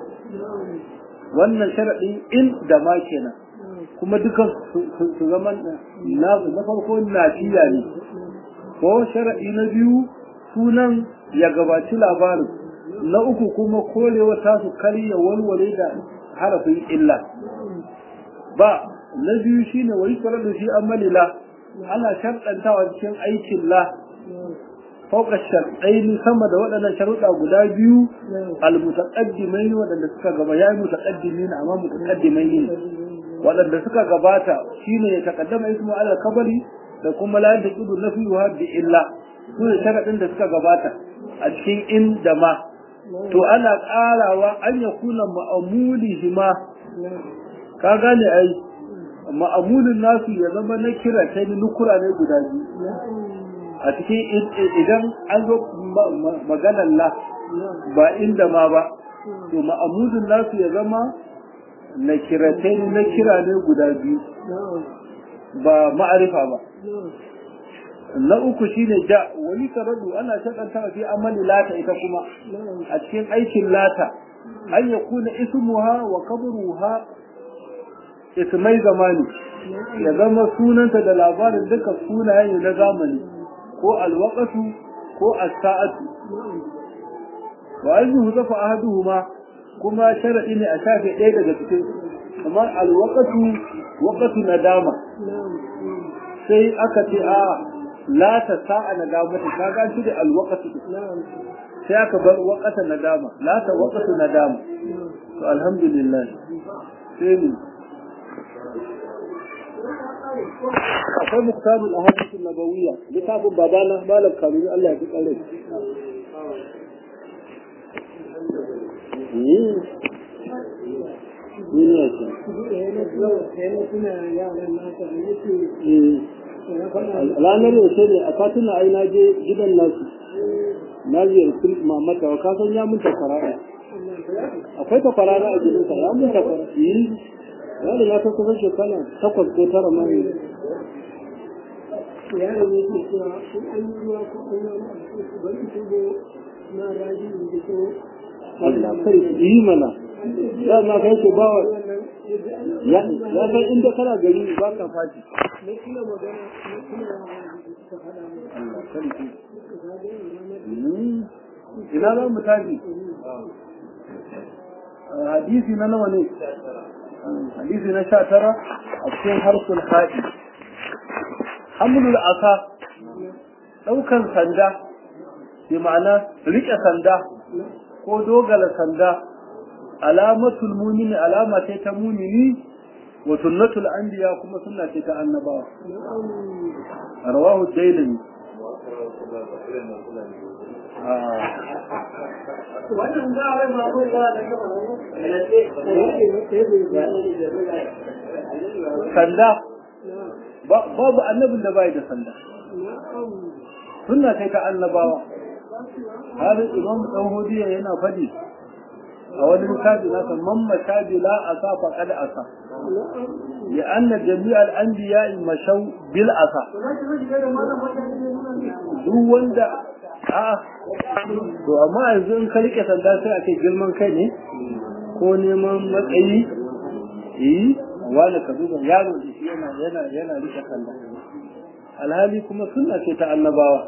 wannan sharadin in da ma kenan kuma dukan su zaman na na farko nafiya ne ko sharadi na biyu sunan ya gabaci labarin na uku kuma korewa tasu karya walwale da harafin illa ba na biyu shine wai da shi amali la ana sharɗantawa cikin aikin la fauka sharɗaini sama da waɗannan sharuɗa guda biyu almutaqaddimaini waɗanda suka gaba yayi mutaqaddimin amma mutaqaddimaini waɗanda suka gabata shine ya taqaddama ismu ala kabari da kuma la taqidu nafiha bi illa su ne sharaɗin da suka gabata a cikin in da ma to ana ƙarawa an yakuna ma'amulihima ka gane ai ma'amulin nasu ya zama na kira ta ni nukura ne guda biyu a cikin idan an zo maganar la ba inda ma ba to ma'amulin nasu ya zama na kiratai na kira ne guda biyu ba ma'arifa ba na uku shine ja wani karadu ana shakanta fi amali lata ita kuma a cikin aikin lata an yakuna ismuha wa qabruha ismai zamani ya zama sunanta da labarin duka sunaye na zamani ko alwaqatu ko as-sa'atu wa an yuhdafa ahaduhuma kuma sharadi ne a shafe ɗaya daga cikin kamar alwaqatu waqatu nadama sai aka ce a la ta sa'a nadamata kaga shi da alwaqtu sai aka bar waqata nadama la ta waqtu nadama to alhamdulillah sai mu akwai muktabul ahadith nabawiyya littafin babana malam kamil Allah ya ji kare duniya ce ranar yaushe ne a katuna ai na je gidan nasu na ziyarci mamata wa kasan ya mun takwara akwai takwara na a gidansa ya mun takwara yi ya da ya ta kusan shekara takwas ko tara ma ne yaro ne ke cewa in an yi ruwa ko an yi wani abu bari su go na raji da ko Allah kai yi mana ya ma kai ce bawa ya san inda kana gari ba ka fashi na kila magana na kila ta faɗa mu Allah sarki ina za mu tafi hadisi na nawa ne hadisi na sha tara a cikin harkul haɗi hamlul asa ɗaukan sanda bi ma'ana riƙe sanda ko dogala sanda alamatul mumini alama ce ta mumini wa sunnatul anbiya kuma sunna ce ta annabawa rawahu dailami wannan ga wai ma ko ba da sanda babu annabin da bai da sanda sunna ce ta annabawa har imam dan hudiya yana fadi a wani littafi na san mamma shabi la asa fa kad asa ya anna jami'al anbiya mashaw bil asa duk wanda a to amma yanzu in ka rike sanda sai ake girman kai ne ko neman matsayi eh wani ka duba yaro da shi yana yana yana rike sanda alhali kuma sunna ce ta annabawa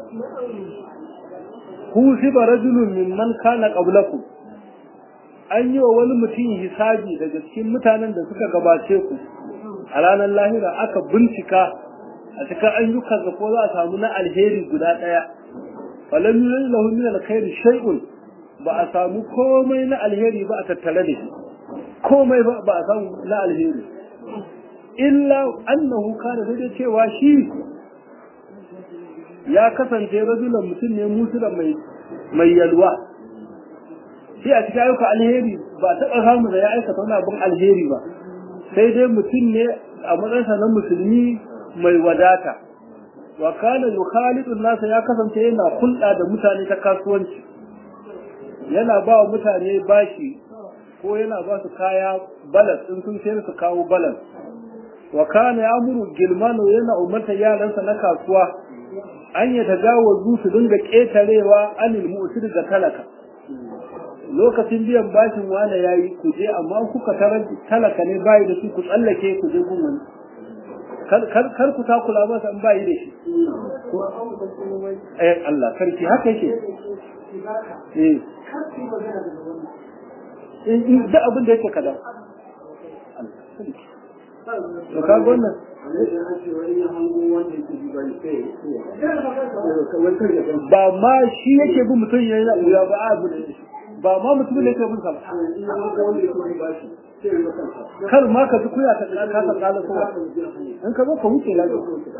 husiba rajulun mimman kana qablakum an yi wa wani mutum hisabi daga cikin mutanen da suka gabace ku a ranar lahira aka bincika a cikin ayyukan da ko za a samu na alheri guda ɗaya falam yuzil lahu min alkhairi shay'un ba a samu komai na alheri ba a tattare da shi komai ba ba a samu na alheri illa annahu kana da cewa shi ya kasance rajulan mutum ne musula mai mai yalwa shi a cikin ayyukan alheri ba taɓa samu da ya aikata wani abin alheri ba sai dai mutum ne a matsayinsa na musulmi mai wadata wa kana yukhalidun nasa ya kasance yana hulɗa da mutane ta kasuwanci yana ba wa mutane bashi ko yana ba su kaya balas in sun sayar su kawo balas wa kana ya'muru gilmano yana umarta yaransa na kasuwa an ya tajawazu su dinga ƙetarewa anil mu'tir da talaka lokacin biyan bashin wane yayi ku je amma kuka tarar talaka ne bayi da shi ku tsallake ku je gun wani kar ku takula masa in bayi da shi eh Allah sarki haka yake eh in da abin da yake kada to ka wannan ba ma shi yake bin mutum yayi na uya ba abu da ba ma mutum ne yake bin sa kar ma ka ji kuya ta ka ta kala kowa in ka zo ka wuce lafiya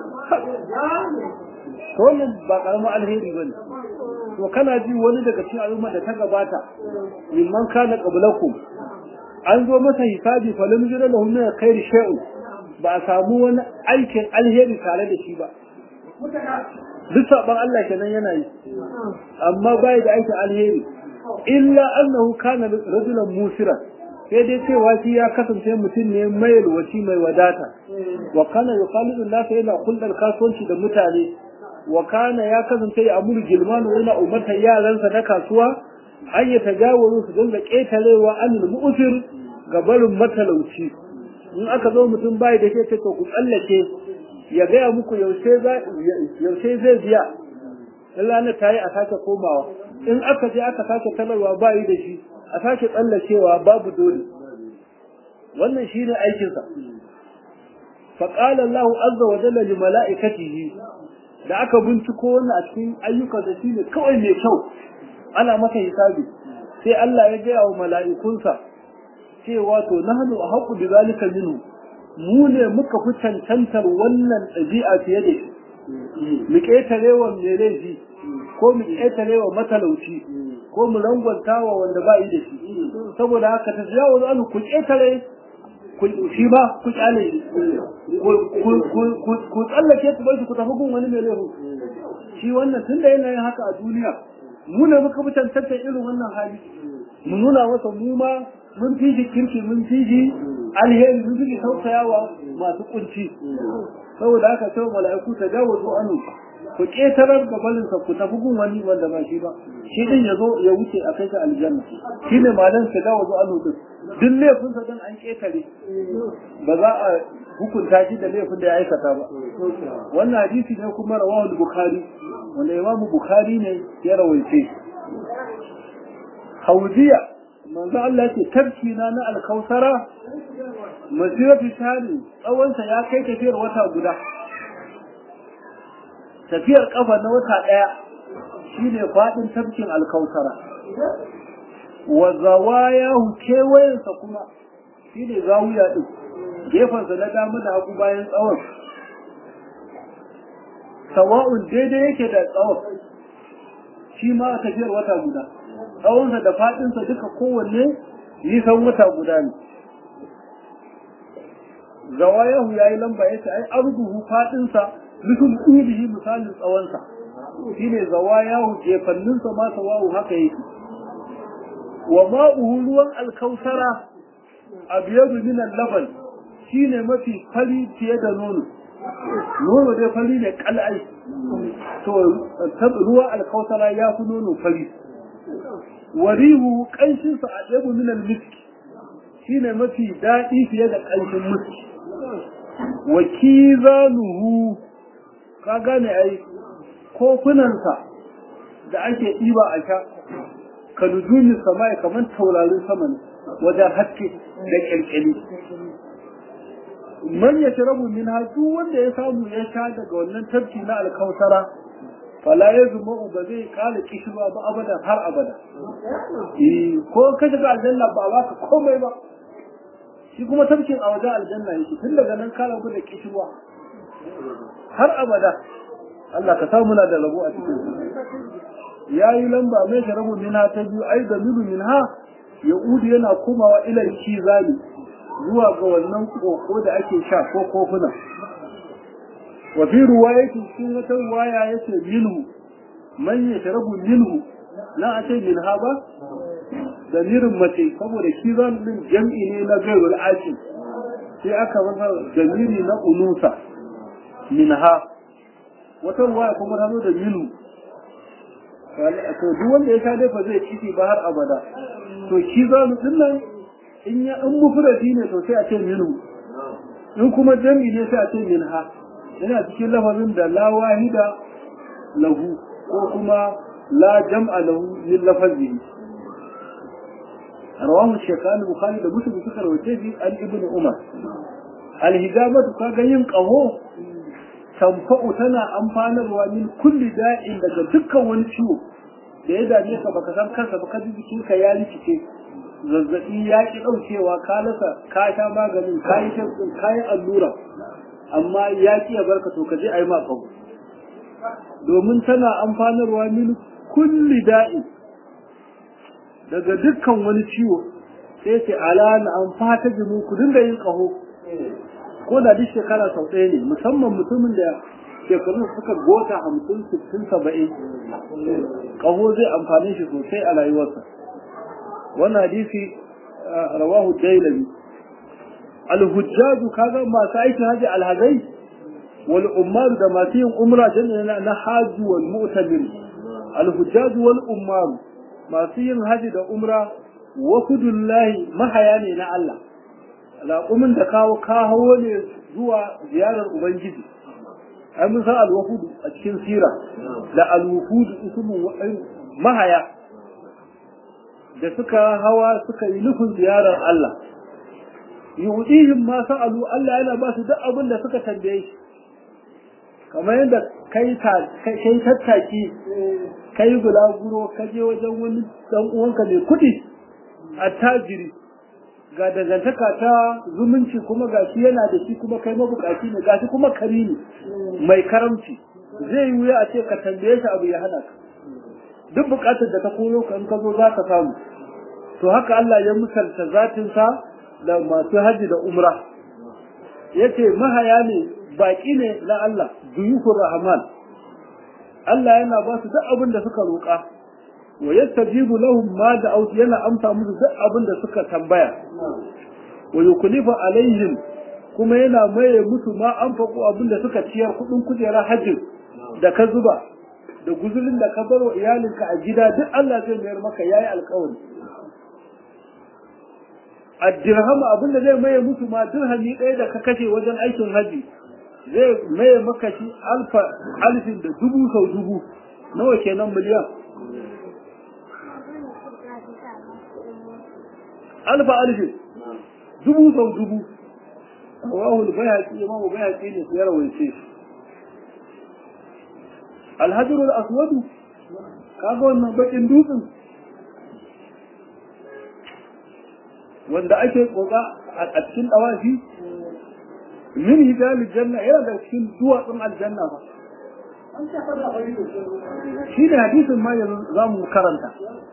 to wannan ba karamin alheri bane to kana ji wani daga cikin al'umma da ta gabata mimman kana qablakum an zo masa hisabi fa lam yura lahu min khair shay'un ba a samu wani aikin alheri tare da shi ba duk saban Allah kenan yana yi amma bai da aikin alheri illa annahu kana rajulan musira sai dai cewa shi ya kasance mutum ne mai wasi mai wadata wa kana yuqalidu nasa yana kullal kasuwanci da mutane wa kana ya kasance ya amuru gilmanu yana umartar yaransa na kasuwa an ya tagawaru su dinga ƙetarewa anil mu'sir ga barin matalauci in aka zo mutum bai da ke to ku tsallake ya gaya muku yaushe zai biya in ranar ta yi a sake komawa in aka je aka sake talarwa bayi da shi a sake tsallakewa babu dole wannan shi ne aikinsa faƙalar lahu azza wa jalla li mala'ikatihi da aka binciko wannan a cikin ayyukansa shine kawai mai kyau ana masa hisabi sai Allah ya gaya wa mala'ikunsa cewa to nahnu ahqqu bi zalika minhu mu ne muka fi cancantar wannan ɗabi'a fiye da shi mu ƙetare wa mai laifi ko mu ƙetare wa matalauci ko mu rangwanta wa wanda ba yi da shi saboda haka ta jawo zanu ku ƙetare shi ba ku kyale ku tsallake ku bai ku tafi gun wani mai laifin shi wannan tun da yana yin haka a duniya mu ne muka fi cancantar irin wannan hali mu nuna masa mu ma mun fi shi kirki mun fi shi alheri mun fi shi tausayawa masu kunci saboda haka sai mala'iku ta dawo zo anu ku ƙetarar da balinsa ku tafi gun wani wanda ba shi ba shi din ya zo ya wuce a kai ka aljanna shi ne malan ta dawo zo anu din duk laifinsa din an ƙetare ba za a hukunta shi da laifin da ya aikata ba wannan hadisi ne kuma rawahu bukhari wanda imamu bukhari ne ya rawaice hauziya manzo Allah ce tafki na na alkausara masiratu tani tsawonsa ya kai tafiyar wata guda tafiyar kafa na wata daya shine fadin tafkin alkausara wa zawayahu kewayensa kuma shine zawiya din gefensa na dama da hagu bayan tsawon sawa'un daidai yake da tsawon shi ma tafiyar wata guda tsawonsa da faɗinsa duka kowanne nisan wata guda ne zawayahu ya yi lamba ya ce ai arduhu faɗinsa nufin ƙudihi misalin tsawonsa shi ne zawayahu jefanninsa ma sawahu haka yake wa ma'uhu ruwan alkausara a biyar minan laban shi ne mafi fari fiye da nono nono dai fari ne kal'ai to ruwan alkausara ya fi nono fari warihu ƙanshinsa a ɗabu minal miski shi ne mafi daɗi fiye da ƙanshin miski wa kizanuhu ka gane ai kofunansa da ake ɗiba a sha ka nujumin sama kamar taurarin sama ne wajen haske da ƙyalƙyali man ya shirabu min duk wanda ya samu ya sha daga wannan tafki na alkausara fala ya zuma ba zai kala kishirwa ba abada har abada ko ka shiga aljanna ba ba ka komai ba shi kuma tafkin a wajen aljanna yake tun daga nan kala ku da kishirwa har abada Allah ka samu na da rabo a cikin ya yi lamba mai sharabu minha ta biyu ai da milu minha ya'udu yana komawa ilal kizali zuwa ga wannan koko da ake sha ko kofuna wa fi ruwayati cikin wata ruwaya yace minhu man yashrabu minhu na a ce minha ba damirin mace saboda kizan din jam'i ne na gairul aqil sai aka masa damiri na unusa minha wata ruwaya kuma ta zo da minhu to duk wanda ya sha dai fa zai ciki ba har abada to kizan din nan in ya in mufradi ne to sai a ce minhu in kuma jami ne sai a ce minha yana cikin lafazin da la wahida lahu ko kuma la jam'a lahu min lafazihi rawahu shaykhan bukhari da muslim suka rawace shi an ibnu umar alhijabatu kaga yin qaho tamfa'u tana amfanarwa min kulli da'in daga dukkan wani ciwo da ya dame ka baka san kansa ba ka ji jikinka ya rikice zazzabi ya ki ɗaukewa ka lasa ka sha maganin ka yi shafin ka yi allura amma ya ki ya barka to ka je a yi maka domin tana amfanarwa min kulli da'i daga dukkan wani ciwo sai ce ala na an fata jimu ku dinga yin ƙaho ko da duk shekara sau ɗaya ne musamman mutumin da shekarun suka gota hamsin sittin saba'in ƙaho zai amfani shi sosai a rayuwarsa wannan hadisi rawahu dailami alhujjaju kaga masu aikin haji alhazai wal ummaru da masu yin umra jami'a na haji wal mu'tamir alhujjaju wal ummaru masu yin haji da umra wafudullahi mahaya ne na Allah raƙumin da kawo kawo ne zuwa ziyarar ubangiji ai mun san alwafudu a cikin sira da alwufudu ismu mahaya da suka hawa suka yi nufin ziyarar Allah yu'dihim ma sa'alu Allah yana ba su duk abin da suka tambaye shi kamar yadda kai kai tattaki kai bulaguro ka je wajen wani dan uwanka mai kuɗi attajiri ga dangantaka ta zumunci kuma ga shi yana da shi kuma kai mabukaci ne ga shi kuma kari ne mai karamci zai yi wuya a ce ka tambaye shi abu ya hana ka duk bukatar da ta koyo ka in ka zo za ka samu to haka Allah ya misalta zatinsa da masu haji da umra yace mahaya ne baki ne na Allah duyukur rahman Allah yana ba su duk abin da suka roƙa wa yastajibu lahum ma da'u yana amsa musu duk abin da suka tambaya wa yuklifu alaihim kuma yana maye musu ma an faƙo abin da suka ciyar kuɗin kujera hajji da ka zuba da guzurin da ka baro iyalinka a gida duk Allah zai mayar maka yayi alƙawari addirham abin da zai maye musu ma dirhami ɗaya da ka kashe wajen aikin haji zai maye maka shi alfa alfin da dubu sau dubu nawa kenan miliyan alfa alfin dubu sau dubu rawahul bayhaqi imamu bayhaqi ne ya rawaice shi alhajarul aswadu kaga wannan bakin dutsen wanda ake tsoka a cikin dawafi min hijalil janna yana da cikin duwatsun aljanna ba shi ne hadisin ma yanzu za mu karanta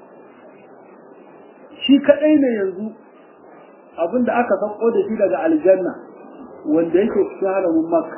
shi kadai ne yanzu abinda aka sauko da shi daga aljanna wanda yake cikin haramin makka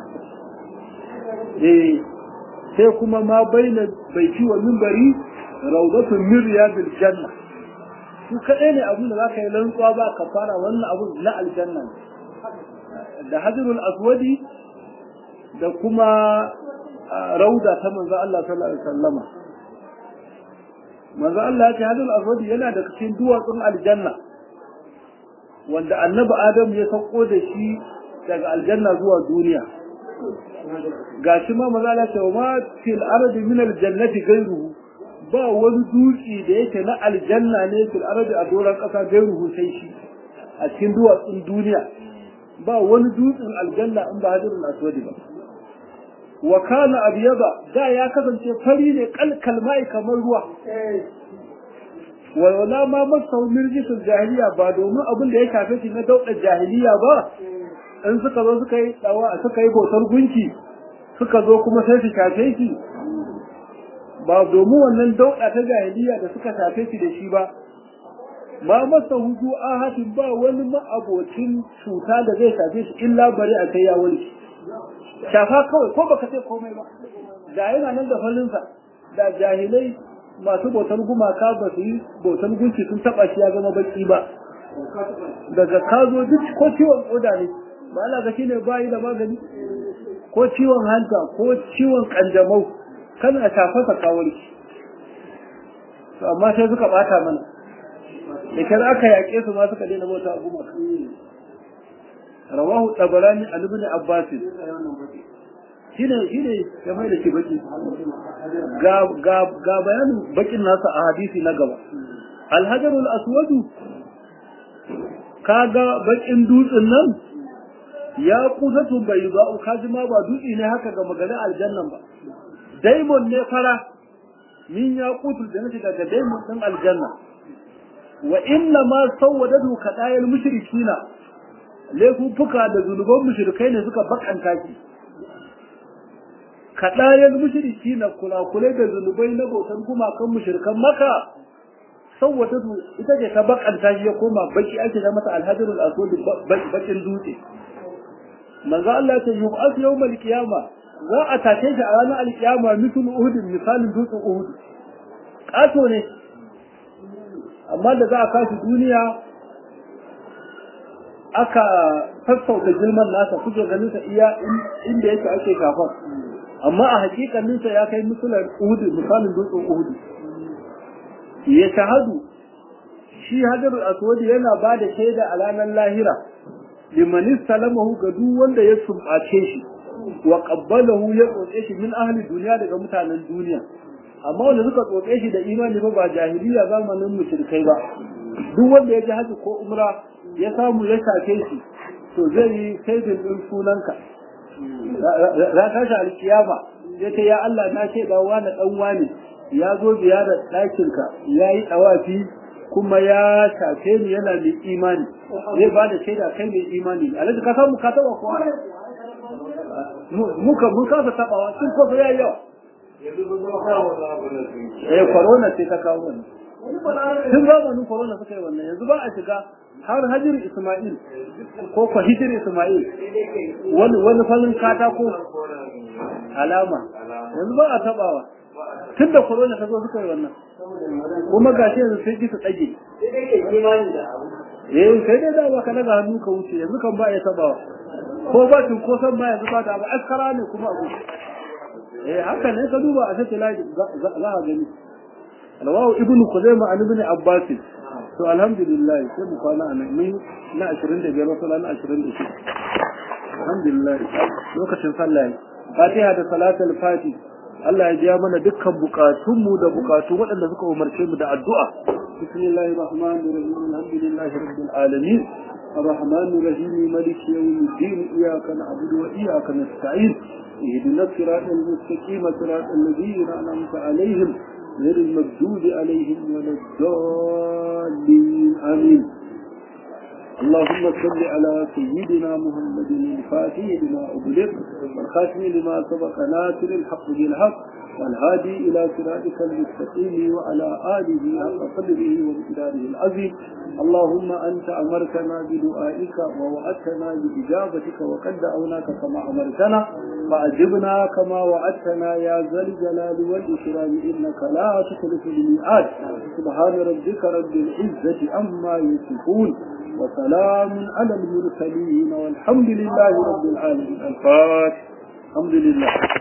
eh sai kuma ma baina baiti wa minbari rawdatun min riyadil janna su kaɗai ne abin da za ka yi rantsuwa ba ka fara wannan abin na aljanna da hajjirul aswadi da kuma rauda ta manzo Allah sallallahu alaihi wasallama manzo Allah ya ce hajjirul aswadi yana da cikin duwatsun aljanna wanda annabi Adam ya sauko da shi daga aljanna zuwa duniya gashi ma manzo Allah ya ce ma fil ardi min aljannati ghayruhu ba wani dutse da yake na aljanna ne fil ardi a doron kasa gairuhu sai shi a cikin duwatsun duniya ba wani dutsen aljanna in ba hadirul aswadi ba wa kana abyada da ya kasance fari ne kalkal mai kamar ruwa wa wala ma masau mirjisul jahiliya ba domin abin da ya shafe shi na daudar jahiliya ba in suka zo suka yi dawa suka yi bautar gunki suka zo kuma sai su shafe shi ba domin wannan dauɗa ta jahiliya da suka shafe shi da shi ba ma masa hudu ahatin ba wani ma'abocin cuta da zai shafe shi illa bari a kai ya wani shafa kawai ko baka sai komai ba da yana nan da falinsa da jahilai masu bautar gumaka ba su yi bautar gunki sun taba shi ya zama baki ba daga ka zo duk ko ciwon koda ne ba Allah ga shine bayi da magani ko ciwon hanta ko ciwon kanjamau kana shafarsa kawarki to amma sai suka bata mana da kar aka yaƙe su ma suka daina bauta abu maka rawahu tabarani an ibn abbas shine shine ya mai da shi baki ga ga ga bayanin bakin nasa a hadisi na gaba al-hajar al-aswad kaga bakin dutsen nan ya kusatu bai ba kaji ma ba dutse ne haka ga maganar aljannan ba daimon ne fara min ya kutul da nace daga daimon din aljanna wa inna ma sawwadatu kadayal mushrikina laifuffuka da zunuban mushrikai ne suka bakanta ki kadayal mushrikina kulakulai da zunubai na bautan gumakan mushrikan maka sawwadatu ita ce ta bakanta shi ya koma baki ake da mata alhajarul aswad bakin dutse manzo Allah ya ce yub'ath yawmal qiyamah za a tashe shi a ranar alkiyama mitul uhudin misalin dutsen uhud ƙato ne amma da za a kashi duniya aka sassauta girman nasa kuke ganin sa iya inda yake ake kafar amma a hakikanin sa ya kai misalan uhud misalin dutsen uhud ya shahadu shi hajarul aswad yana ba da shaida a ranar lahira liman salamahu ga duk wanda ya sumbace shi wa qabbalahu ya tsotse shi min ahli duniya daga mutanen duniya amma wanda suka tsotse shi da imani ba ba jahiliya zamanin mushrikai ba duk wanda ya ji haji ko umra ya samu ya shafe shi to zai yi saidin din sunanka za ta shi alkiyama ya ce ya Allah na ce da wani dan wani ya zo ziyarar ɗakinka ya yi ɗawafi kuma ya shafe ni yana mai imani zai ba da shaida kai mai imani alhaji ka samu ka taɓa kowa muka mun kasa taɓawa sun kofa ya yawa eh corona ce ta kawo wannan tun zamanin corona suka yi wannan yanzu ba a shiga har hajjir isma'il ko ko hijir isma'il wani wani falin katako alama yanzu ba a tabawa tun da corona ta zo suka yi wannan kuma gashi yanzu sai ji su tsage eh sai dai da ba ka daga hannu ka wuce yanzu kan ba ya tabawa ko ba tun ko san ba yanzu ba da ba askara ne kuma abu eh haka ne ka duba a sai laji za a gani rawahu ibnu khuzaimah an ibn abbas to alhamdulillah sai mu kwana anan mun na 25 wasu na 26 alhamdulillah lokacin sallah fatiha da salatul fati Allah ya biya mana dukkan bukatunmu da bukatu waɗanda suka umarce mu da addu'a bismillahir rahmanir rahim alhamdulillahi rabbil alamin الرحمن الرحيم مالك يوم الدين إياك نعبد وإياك نستعين اهدنا الصراط المستقيم صراط الذين أنعمت عليهم غير المغضوب عليهم ولا الضالين آمين اللهم صل على سيدنا محمد الفاتح لما أغلق والخاتم لما سبق ناصر الحق بالحق والهادي إلى صراطك المستقيم وعلى آله حق قدره ومقداره العظيم اللهم أنت أمرتنا بدعائك ووعدتنا بإجابتك وقد دعوناك كما أمرتنا فأجبنا كما وعدتنا يا ذا الجلال والإكرام إنك لا تخلف الميعاد سبحان ربك رب العزة عما يصفون وسلام على المرسلين والحمد لله رب العالمين الفاتح الحمد لله